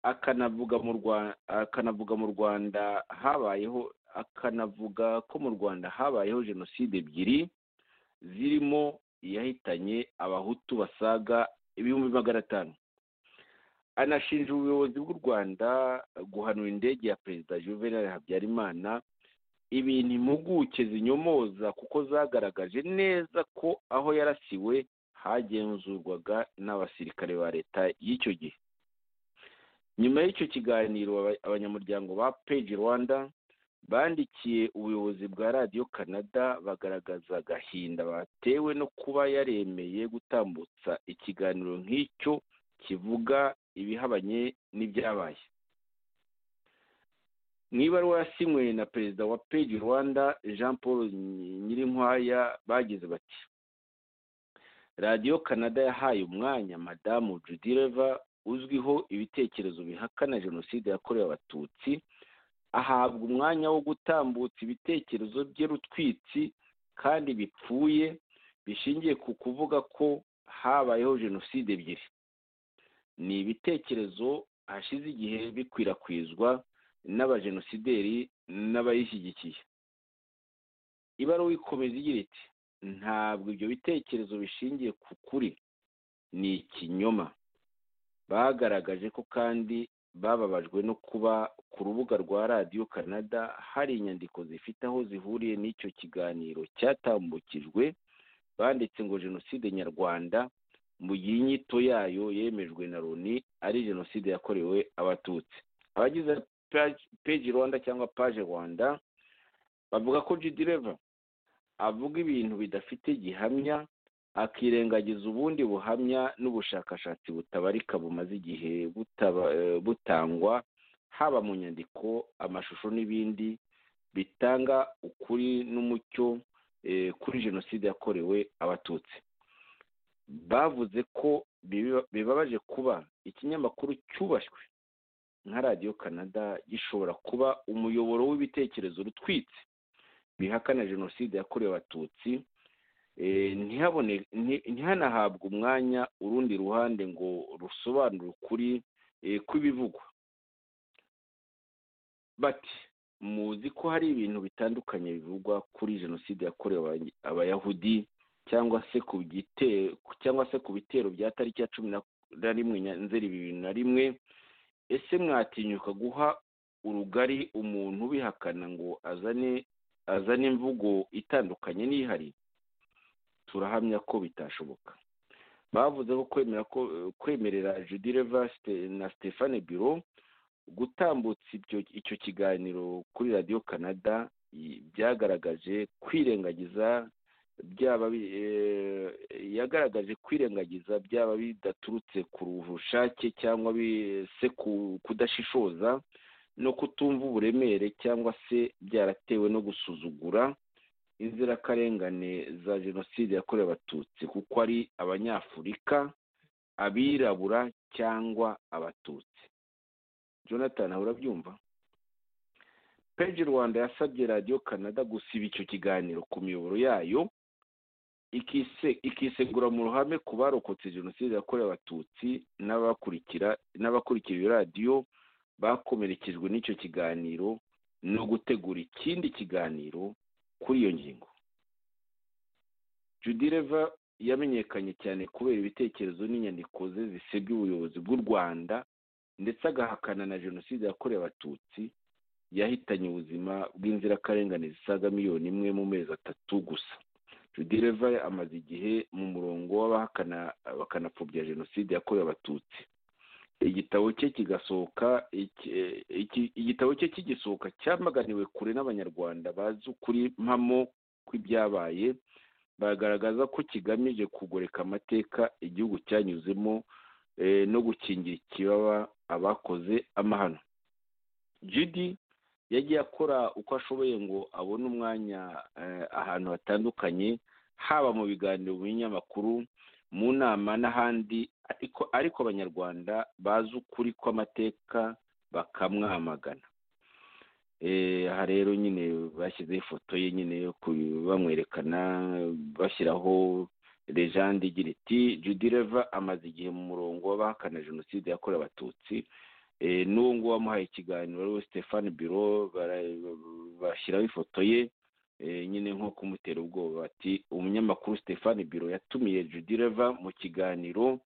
akanavuga mu rwanda habayeho akanavuga ko mu rwanda habayeho jenoside ebyiri zirimo iyahitanye abahutu basaga ibihumbi magana atanu anashinja ubuyobozi bw'u rwanda guhanura indege ya perezida juvenal habyarimana ibintu impuguke zinyomoza kuko zagaragaje neza ko aho yarasiwe hagenzurwaga n'abasirikare ba leta y'icyo gihe nyuma y'icyo kiganiro abanyamuryango ba peji rwanda bandikiye ubuyobozi bwa radiyo canada bagaragaza agahinda batewe no kuba yaremeye gutambutsa ikiganiro nk'icyo kivuga ibihabanye n'ibyabaye mu ibaruwa yasinywe na perezida wa peji rwanda jean paul nyirinkwaya bagize bati radiyo canada yahaye umwanya madamu judireva uzwiho ibitekerezo bihakana jenoside yakorewe abatutsi ahabwa umwanya wo gutambutsa ibitekerezo bye rutwitsi kandi bipfuye bishingiye ku kuvuga ko habayeho jenoside ebyiri ni ibitekerezo hashize igihe bikwirakwizwa n'abajenosideri n'abayishyigikiye ibaruwa ikomeza igira iti ntabwo ibyo bitekerezo bishingiye ku kuri ni ikinyoma bagaragaje ko kandi bababajwe no kuba ku rubuga rwa radiyo canada hari inyandiko zifite aho zihuriye n'icyo kiganiro cyatambukijwe banditse ngo jenoside nyarwanda mu gihe inyito yayo yemejwe na loni ari jenoside yakorewe abatutsi abagize peji rwanda cyangwa paje rwanda bavuga ko jidireva avuga ibintu bidafite gihamya akirengagiza ubundi buhamya n'ubushakashatsi butabarika bumaze igihe butangwa haba mu nyandiko amashusho n'ibindi bitanga ukuri n'umucyo kuri jenoside yakorewe abatutsi bavuze ko bibabaje kuba ikinyamakuru cyubashywe nka radiyo canada gishobora kuba umuyoboro w'ibitekerezo rutwitse bihakana jenoside yakorewe abatutsi ntihanahabwe umwanya urundi ruhande ngo rusobanure ukuri kw'ibivugwa bati muzi ko hari ibintu bitandukanye bivugwa kuri jenoside yakorewe abayahudi cyangwa se ku cyangwa se ku bitero bya tariki ya cumi na rimwe nzeri bibiri na rimwe ese mwatinyuka guha urugari umuntu ubihakana ngo azane azane imvugo itandukanye n'ihari turahamya ko bitashoboka bavuze ko kwemera ko kwemerera judireva na stefane biro gutambutsa icyo kiganiro kuri radiyo canada byagaragaje kwirengagiza byaba yagaragaje kwirengagiza byaba bidaturutse ku bushake cyangwa se kudashishoza no kutumva uburemere cyangwa se byaratewe no gusuzugura inzirakarengane za jenoside yakorewe abatutsi kuko ari abanyafurika abirabura cyangwa abatutsi jonathan urabyumva peji rwanda yasabye radiyo canada gusiba icyo kiganiro ku miyoboro yayo ikisegura mu ruhame ku barokotse jenoside yakorewe abatutsi n'abakurikira iyo radiyo bakomerekejwe n'icyo kiganiro no gutegura ikindi kiganiro kuri iyo ngingo judireva yamenyekanye cyane kubera ibitekerezo n'inyandiko ze zisebya ubuyobozi bw'u rwanda ndetse agahakana na jenoside yakorewe abatutsi yahitanye ubuzima bw'inzirakarengane zisaga miliyoni imwe mu mezi atatu gusa sudireva amaze igihe mu murongo w'abahakana bakanapfobya jenoside yakorewe abatutsi igitabo cye kigasohoka iki- iki- igitabo cye kigisohoka cyamaganiwe kure n'abanyarwanda bazi ukuri mpamo kw'ibyabaye bagaragaza ko kigamije kugoreka amateka igihugu cyanyuzemo eh, no gukingira ikibaba abakoze amahano judy yagiye akora uko ashoboye ngo abone umwanya eh, ahantu hatandukanye haba mu biganiro mu binyamakuru mu nama n'ahandi ariko ariko abanyarwanda bazi ukuri kw'amateka bakamwamagana Eh, aha rero nyine bashyizeho ifoto ye nyine yo ku- bamwerekana bashyiraho lejande igira iti judy reva amaze igihe mu murongo w'abahakana jenoside yakorewe abatutsi Eh, n'uwo nguwo wamuhaye ikiganiro ari we stefani biro bashyiraho ifoto ye eh, nyine nko kumutera ubwoba ati umunyamakuru stefani biro yatumiye judy reva mu kiganiro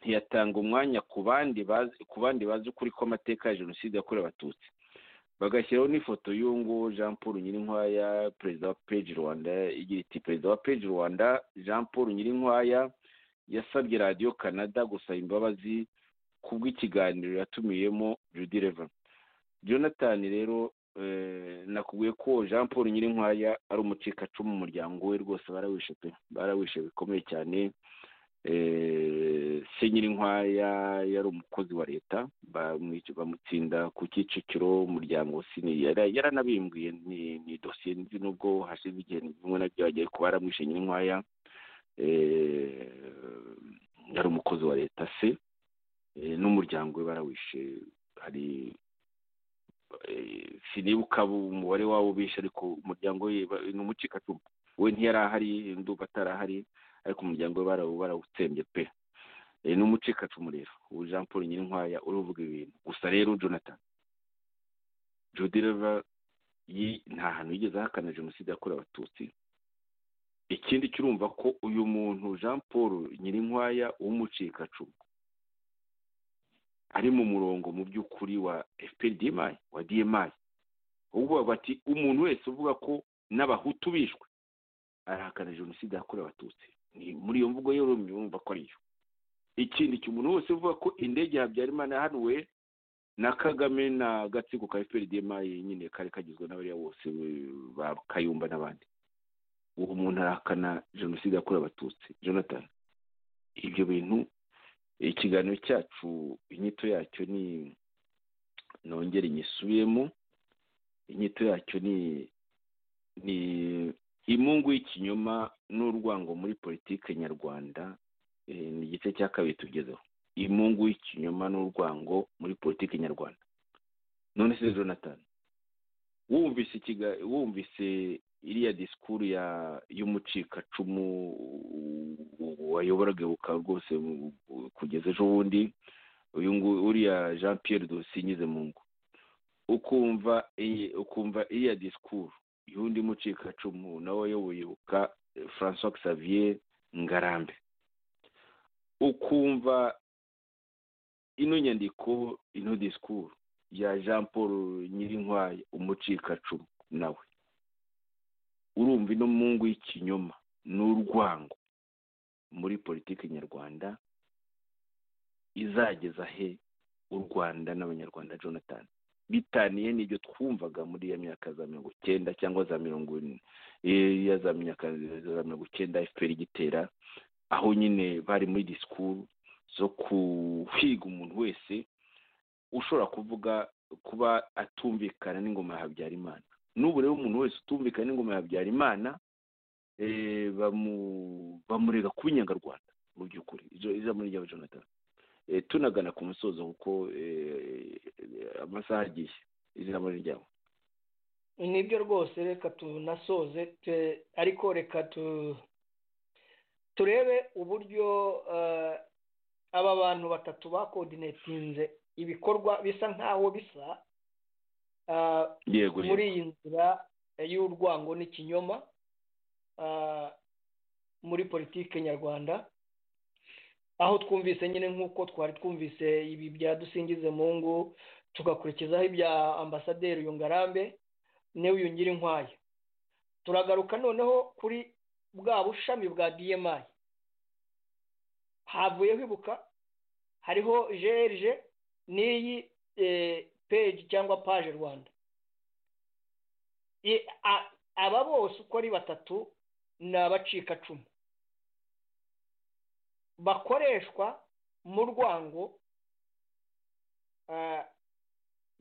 ntiyatanga umwanya ku bandi bazi ku bandi bazi ukuri kw'amateka ya jenoside yakorewe abatutsi bagashyiraho n'ifoto y'uwo nguwo jean paul nyirinkwaya perezida wa page rwanda igira iti perezida wa page rwanda jean paul nyirinkwaya yasabye radiyo canada gusaba imbabazi kubw'ikiganiro yatumiyemo Judy Revan Jonathan rero eh, nakubwiye ko Jean Paul Nyirinkwaya ari umucikacumu mu muryango we rwose barawishe pe barawishe bikomeye cyane eh, se Nyirinkwaya yari umukozi wa leta bamwic- bamutsinda ku Kicukiro umuryango sini yari- yaranabimbwiye ni, ni dosiye nzi nubwo hashize igihe bimwe na byo bagiye kuba yaramwishe Nyirinkwaya eh, yari umukozi wa leta se eh, n'umuryango we barawishe hari eh, sinibuka bu- umubare wabo bishe ariko umuryango we ba- ni umucikacumu we ntiyari ahari ndumva atari ahari ariko umuryango we barawu- barawutsembye pe Eh, ni umucikacumu rero ubu jean paul nyirinkwaya uruvuga ibintu gusa rero jonathan judy reva yi- nta hantu yigeze ahakana jenoside yakorewe abatutsi ikindi kirumva ko uyu muntu jean paul nyirinkwaya w'umucikacumu ari mu murongo mu by'ukuri wa fpr dmi wa dmi ubwo bavuga bati umuntu wese uvuga ko n'abahutu bishwe arahakana jenoside yakorewe abatutsi ni muri iyo mvugo rero murumva ko ariyo ikindi kintu umuntu wese uvuga ko indege habyarimana yahanuwe na kagame na gatsiko ka fpr dmi nyine kari kagizwe n'abariya bose eh, ba kayumba n'abandi uwo muntu arahakana jenoside yakorewe abatutsi jonathan ibyo bintu ikiganiro cyacu inyito yacyo ni nongere nyisubiyemo inyito yacyo ni ni imungu y'ikinyoma n'urwango muri politike nyarwanda eh, ni igice cya kabiri tugezeho imungu y'ikinyoma n'urwango muri politike nyarwanda none se jonathan wumvise ikiga wumvise iriya disikuru ya y'umucikacumu wayoboraga ibuka rwose mu- kugeza ejo bundi uyu nguyu uriya jean pierre dusinyize mu ngo ukumva iyi- ukumva iriya disikuru y'undi mucikacumu nawe wayoboye ibuka eh, francois xavier ngarambe ukumva ino nyandiko ino disikuru ya jean paul nyirinkwaya umucikacumu nawe urumva ino mungu y'ikinyoma n'urwango muri politiki nyarwanda izageza he u rwanda n'abanyarwanda jonathan bitaniye n'ibyo twumvaga muri ya myaka za mirongo icyenda cyangwa za mirongo ine eh, ya za myaka za mirongo icyenda fpr igitera aho nyine bari muri disikuru zo kuhiga umuntu wese ushobora kuvuga kuba atumvikana n'ingoma ya habyarimana n'ubu rero umuntu wese utumvikana n'ingoma ya habyarimana eh, bamu- bamurega kuba inyangarwanda mu by'ukuri ijambo ijambo ni ryawe jonathan Eh, tunagana ku musozo kuko eh, amasaha agiye ijambo ni ryawe nibyo rwose reka tunasoze te- ariko reka tu- turebe uburyo eh, aba bantu batatu bakodinetinze ibikorwa bisa nkaho bisa ah, yego muri iyi nzira y'urwango n'ikinyoma ah, muri politike nyarwanda aho twumvise nyine nk'uko twari twumvise ibi bya dusingize mungu tugakurikizaho ibya ambasaderi uyu ngarambe n'uyu nyirinkwaya turagaruka noneho kuri bwa bushami bwa dma havuyeho ibuka hariho jerije n'iyi peji cyangwa paje rwanda aba bose uko ari batatu ni abacikacumu bakoreshwa mu rwango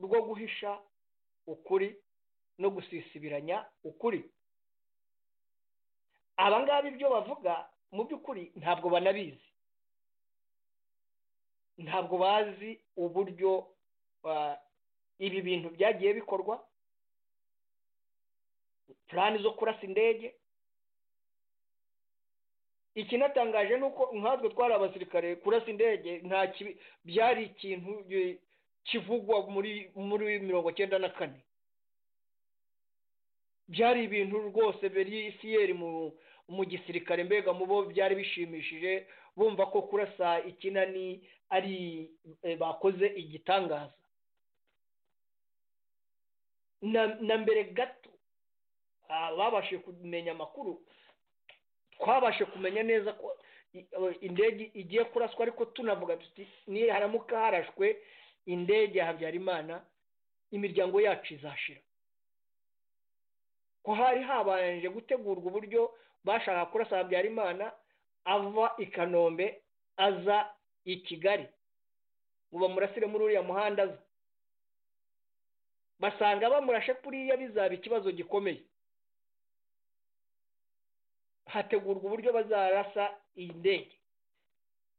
rwo guhisha ukuri no gusisibiranya ukuri abangaba ibyo bavuga mu by'ukuri ntabwo banabizi ntabwo bazi uburyo ibi bintu byagiye bikorwa purani zo kurasa indege ikinatangaje ni uko nkatwe twari abasirikare kurasa indege nta byari ikintu kivugwa muri muri mirongo icyenda na kane byari ibintu rwose beriyisiyeri mu gisirikare mbega mu bo byari bishimishije bumva ko kurasa ikinani ari bakoze igitangaza na mbere gato babashije kumenya amakuru twabashe kumenya neza ko indege igiye kuraswa ariko tunavuga tuti haramuka harashwe indege ya habyarimana imiryango yacu izashira ko hari habanje gutegurwa uburyo bashaka kurasa habyarimana ava i kanombe aza i kigali ngo bamurasire muri uriya muhanda aza basanga bamurashe kuriya bizaba ikibazo gikomeye hategurwa uburyo bazarasa iyi ndege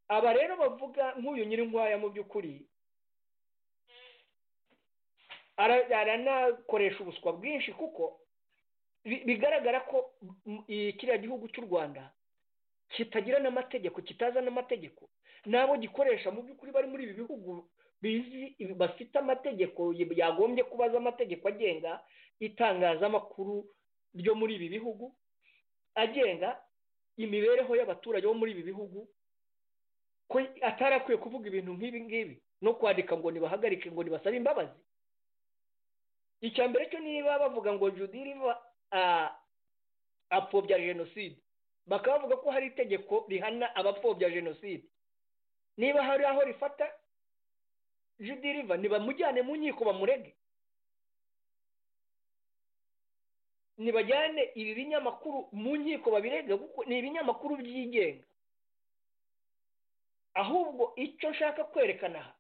aba rero bavuga nk'uyu nyirinkwaya mu by'ukuri aranakoresha ubuswa bwinshi kuko bigaragara ko kiriya gihugu cy'u rwanda kitagira n'amategeko kitazana amategeko nabo gikoresha mu by'ukuri bari muri ibi bihugu bizi bafite amategeko yagombye kubaza amategeko agenga itangazamakuru ryo muri ibi bihugu agenga imibereho y'abaturage bo muri ibi bihugu ko atari akwiye kuvuga ibintu nk'ibi ngibi no kwandika ngo nibahagarike ngo nibasabe imbabazi icya mbere cyo niba bavuga ngo judiriva apfobya jenoside bakaba bavuga ko hari itegeko rihana abapfobya jenoside niba hari aho rifata judiriva ntibamujyane mu nkiko bamurege ntibajyane ibi binyamakuru mu nkiko babirege kuko ni ibinyamakuru byigenga ahubwo icyo nshaka kwerekana aha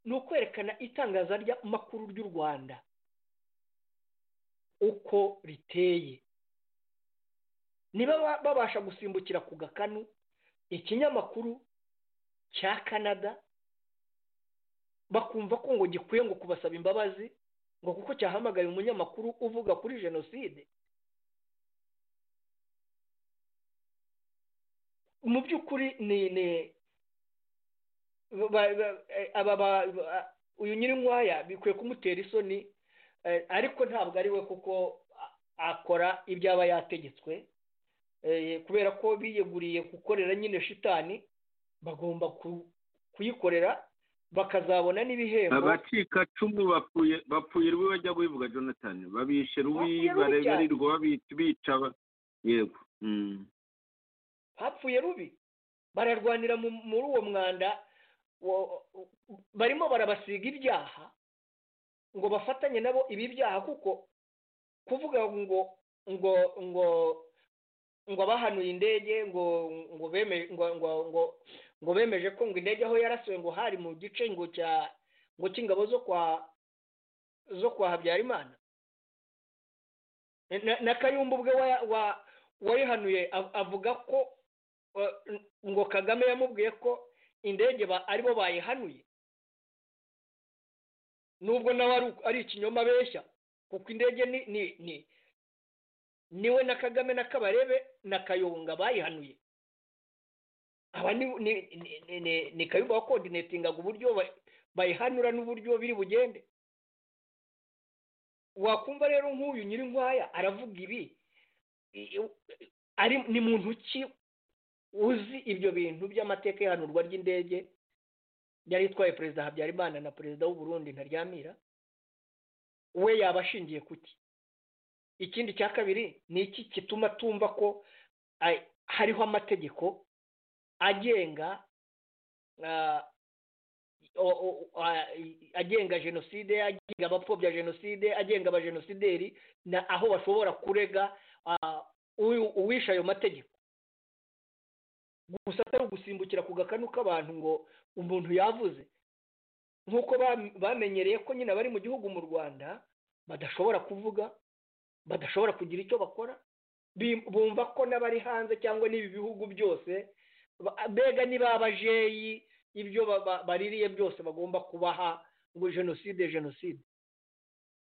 ni ukwerekana itangaza ry'amakuru ry'u rwanda uko riteye niba babasha gusimbukira ku gakanu ikinyamakuru cya canada bakumva ko ngo gikwiye ngo kubasaba imbabazi ngo kuko cyahamagaye umunyamakuru uvuga kuri jenoside mu by'ukuri ni uyu nyirinkwaya bikwiye kumutera isoni ariko ntabwo ari we kuko akora ibyo aba yategetswe kubera ko biyeguriye gukorera nyine shitani bagomba kuyikorera bakazabona n'ibihembo abacikacumu bapfuye bapfuye rubi bajya kubivuga jonathan babishe rubi barebererwa bica yego hapfuye rubi bararwanira muri uwo mwanda barimo barabasiga ibyaha ngo bafatanye nabo ibi byaha kuko kuvuga ngo ngo ngo ngo abahanuye indege ngo ngo bemeje ngo ngo ngo ngo bemeje ko ngo indege aho yarasuwe ngo hari mu gice ngo cya ngo cy'ingabo zo kwa zo kwa habyarimana na kayumba ubwe wayihanuye avuga ko ngo kagame yamubwiye ko indege aribo bayihanuye nubwo nawe ari ikinyoma abeshya kuko indege ni ni ni niwe na kagame na kabarebe na kayonga bayihanuye aba ni kayumba wakodinetingaga uburyo bayihanura n'uburyo biri bugende wakumva rero nk'uyu nyirinkwaya aravuga ibi ari ni muntu ki uzi ibyo bintu by'amateka y'ihanurwa ry'indege yari itwaye perezida habyarimana na perezida w'uburundi ntaryamira we yaba ashingiye kuki ikindi cya kabiri ni iki gituma tumva ko hariho amategeko agenga agenga jenoside agenga abapfobya jenoside agenga abajenosideri aho bashobora kurega uwisha ayo mategeko gusa atari ugusimbukira ku gakanu k'abantu ngo umuntu yavuze nk'uko bamenyereye ko nyine abari mu gihugu mu rwanda badashobora kuvuga badashobora kugira icyo bakora bumva ko n'abari hanze cyangwa n'ibi bihugu byose mbega niba abajeyi ibyo baririye byose bagomba kubaha ngo jenoside jenoside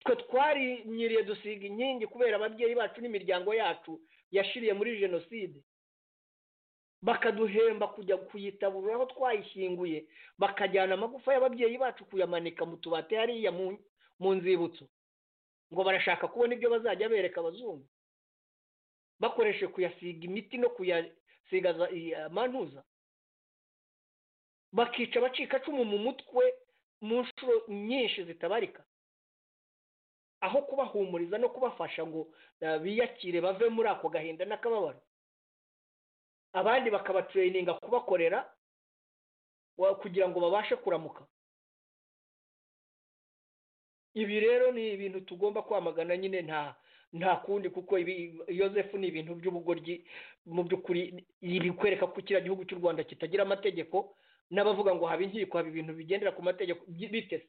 twe twarinyiriye dusiga inkingi kubera ababyeyi bacu n'imiryango yacu yashiriye muri jenoside bakaduhemba kujya kuyitabura aho twayishyinguye bakajyana amagufa y'ababyeyi bacu kuyamanika mu tubati hariya mu nzibutso ngo barashaka kubona ibyo bazajya bereka abazungu bakoreshe kuyasiga imiti no kuyasiga amantuza bakica abacikacumu mu mutwe mu nshuro nyinshi zitabarika aho kubahumuriza no kubafasha ngo biyakire bave muri ako gahinda n'akababaro abandi bakabatereyininga kubakorera kugira ngo babashe kuramuka ibi rero ni ibintu tugomba kwamagana nyine nta nta kundi kuko yosefu ni ibintu by'ubugoryi mu by'ukuri bikwereka ko kiriya gihugu cy'u rwanda kitagira amategeko n'abavuga ngo haba inkiko haba ibintu bigendera ku mategeko bitese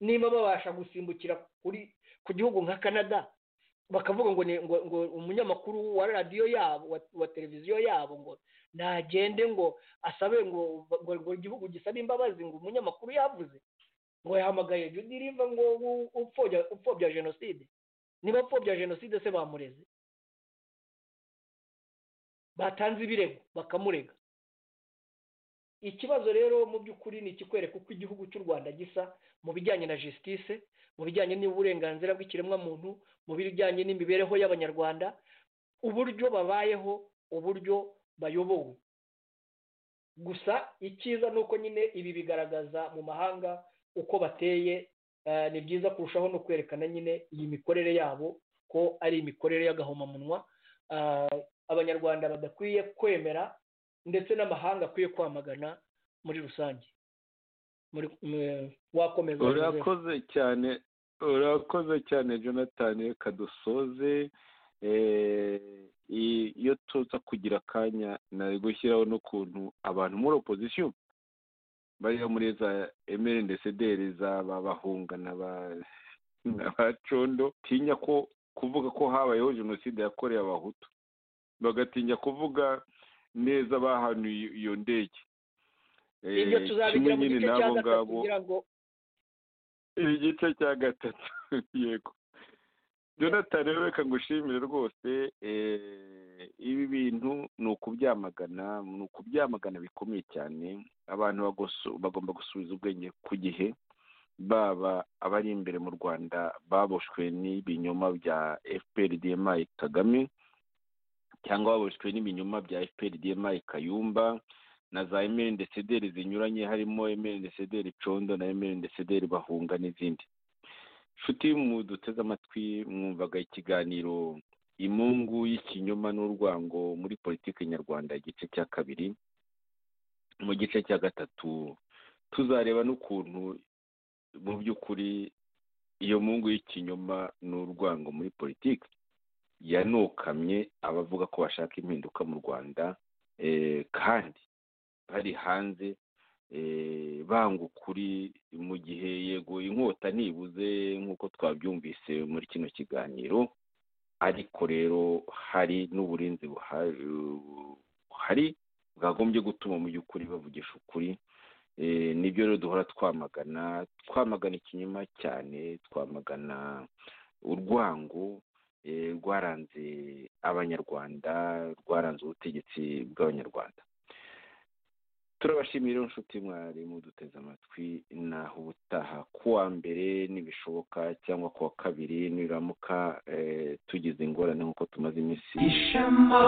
niba babasha gusimbukira kuri ku gihugu nka canada bakavuga ngo ngo umunyamakuru wa radiyo yabo wa televiziyo yabo ngo ntagende ngo asabe ngo ngo igihugu gisabe imbabazi ngo umunyamakuru yavuze ngo yahamagaye judi riva ngo upfobya jenoside niba upfobya jenoside se bamureze batanze ibirego bakamurega ikibazo rero mu by'ukuri ni ikikwereka uko igihugu cy'u rwanda gisa mu bijyanye na jisitise mu bijyanye n'uburenganzira bw'ikiremwamuntu mu bijyanye n'imibereho y'abanyarwanda uburyo babayeho uburyo bayobowe gusa icyiza ni uko nyine ibi bigaragaza mu mahanga uko bateye ni byiza kurushaho no kwerekana nyine iyi mikorere yabo ko ari imikorere y'agahomamunwa abanyarwanda badakwiye kwemera ndetse n'amahanga akwiye kwamagana muri rusange wakomeza urakoze cyane urakoze cyane jonathan reka dusoze iyo tuza kugira akanya nari gushyiraho n'ukuntu abantu muri opozisiyo bariya muri za emeli ndesederi zaba bahunga n'abacondo tinya ko kuvuga ko habayeho jenoside yakorewe abahutu bagatinya kuvuga neza bahanuye iyo ndege ibyo tuzabigira mu gice cya gatatu kugira ngo igice cya gatatu yego jonathan rero reka ngushimire rwose ibi bintu ni ukubyamagana ni ukubyamagana bikomeye cyane abantu bagomba gusubiza ubwenge ku gihe baba abari imbere mu rwanda baboshwe n'ibinyoma bya fpr dmi kagame cyangwa baboshwe n'ibinyoma bya fpr dmi kayumba na za emeli ndesederi zinyuranye harimo emeli ndesederi condo na emeli ndesederi bahunga n'izindi inshuti muduteze amatwi mwumvaga ikiganiro imungu y'ikinyoma n'urwango muri politiki nyarwanda igice cya kabiri mu gice cya gatatu tuzareba n'ukuntu mu by'ukuri iyo mungu y'ikinyoma n'urwango muri politiki yanukamye abavuga ko bashaka impinduka mu rwanda kandi bari hanze banga ukuri mu gihe yego inkota ntibuze nk'uko twabyumvise muri kino kiganiro ariko rero hari n'uburinzi buhari bwagombye gutuma mu by'ukuri bavugisha ukuri nibyo rero duhora twamagana twamagana ikinyoma cyane twamagana urwango rwaranze abanyarwanda rwaranze ubutegetsi bw'abanyarwanda turabashimira inshuti mwari muduteze amatwi naho ubutaha kuwa mbere nibishoboka cyangwa kuwa kabiri niramuka tugize ingorane nk'uko tumaze iminsi ishema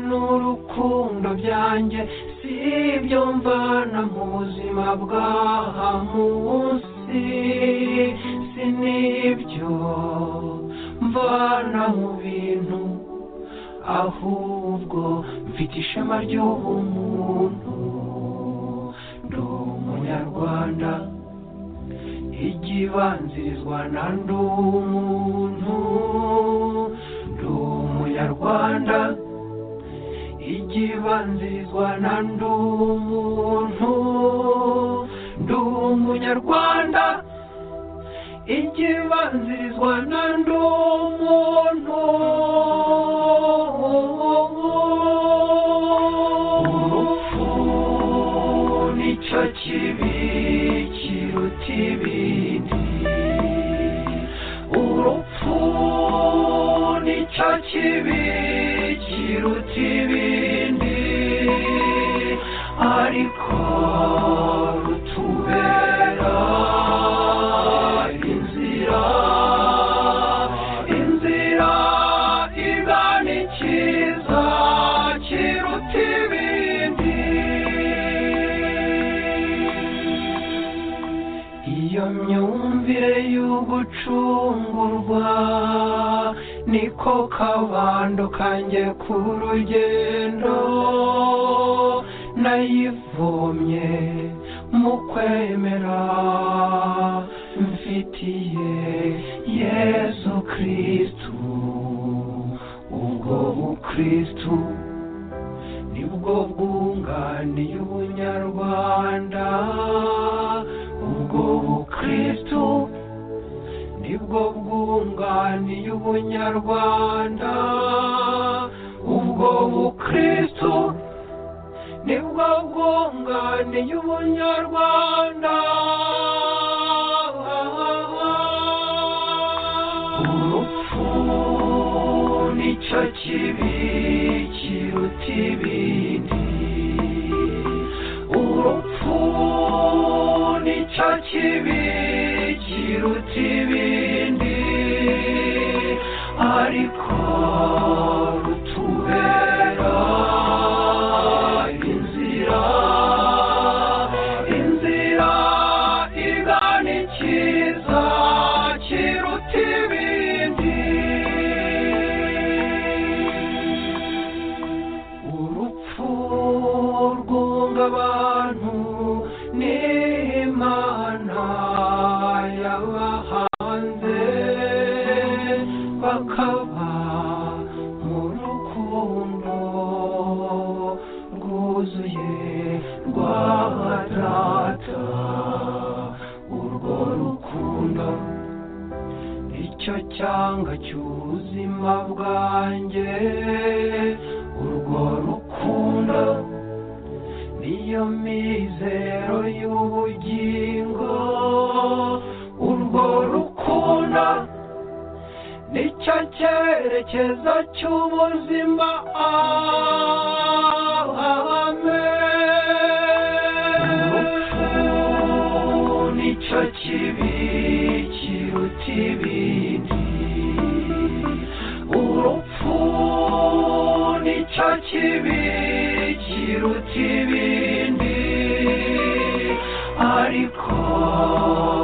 n'urukundo byanjye si ibyo mvana mu buzima bw'aha munsi si n'ibyo mvana mu bintu ahubwo mfite ishema ry'ubumuntu ndi umunyarwanda ikibanzirizwa na ndi umuntu ndi umunyarwanda ikibanzirizwa na ndi umuntu ndi umunyarwanda ikibanzirizwa na ndi umuntu urupfu nicyo kibi kiruta ibindi urupfu nicyo kibi kiruta ibindi ariko rutubera inzira inzira igana icyiza kiruta ibindi iyo myumvire y'ugucungurwa niko kabando kanjye ku rugendo nayivomye mu kwemera mfitiye yesu kristu ubwo bukristu nibwo bwunganiye ubunyarwanda ubwo bukristu nibwo bwunganiye ubunyarwanda ubwo bukristu nibwo bwunganiye ubunyarwanda urupfu nicyo kibi kiruta ibindi urupfu nicyo kibi kiruta ibindi ariko rutubera inzira inzira igana icyiza kiruta ibindi urupfu rwunga abantu n'imana yabahanze bakaba mu rukundo rwuzuye rwa data urwo rukundo icyo cyanga cy'ubuzima bwanjye urwo rukundo niyo mizero y'ubugingo urwo rukundo nicyo cyerekezo cy'ubuzima amen nicyo kibi kiruta ibindi urupfu nicyo kibi kiruta ibindi ariko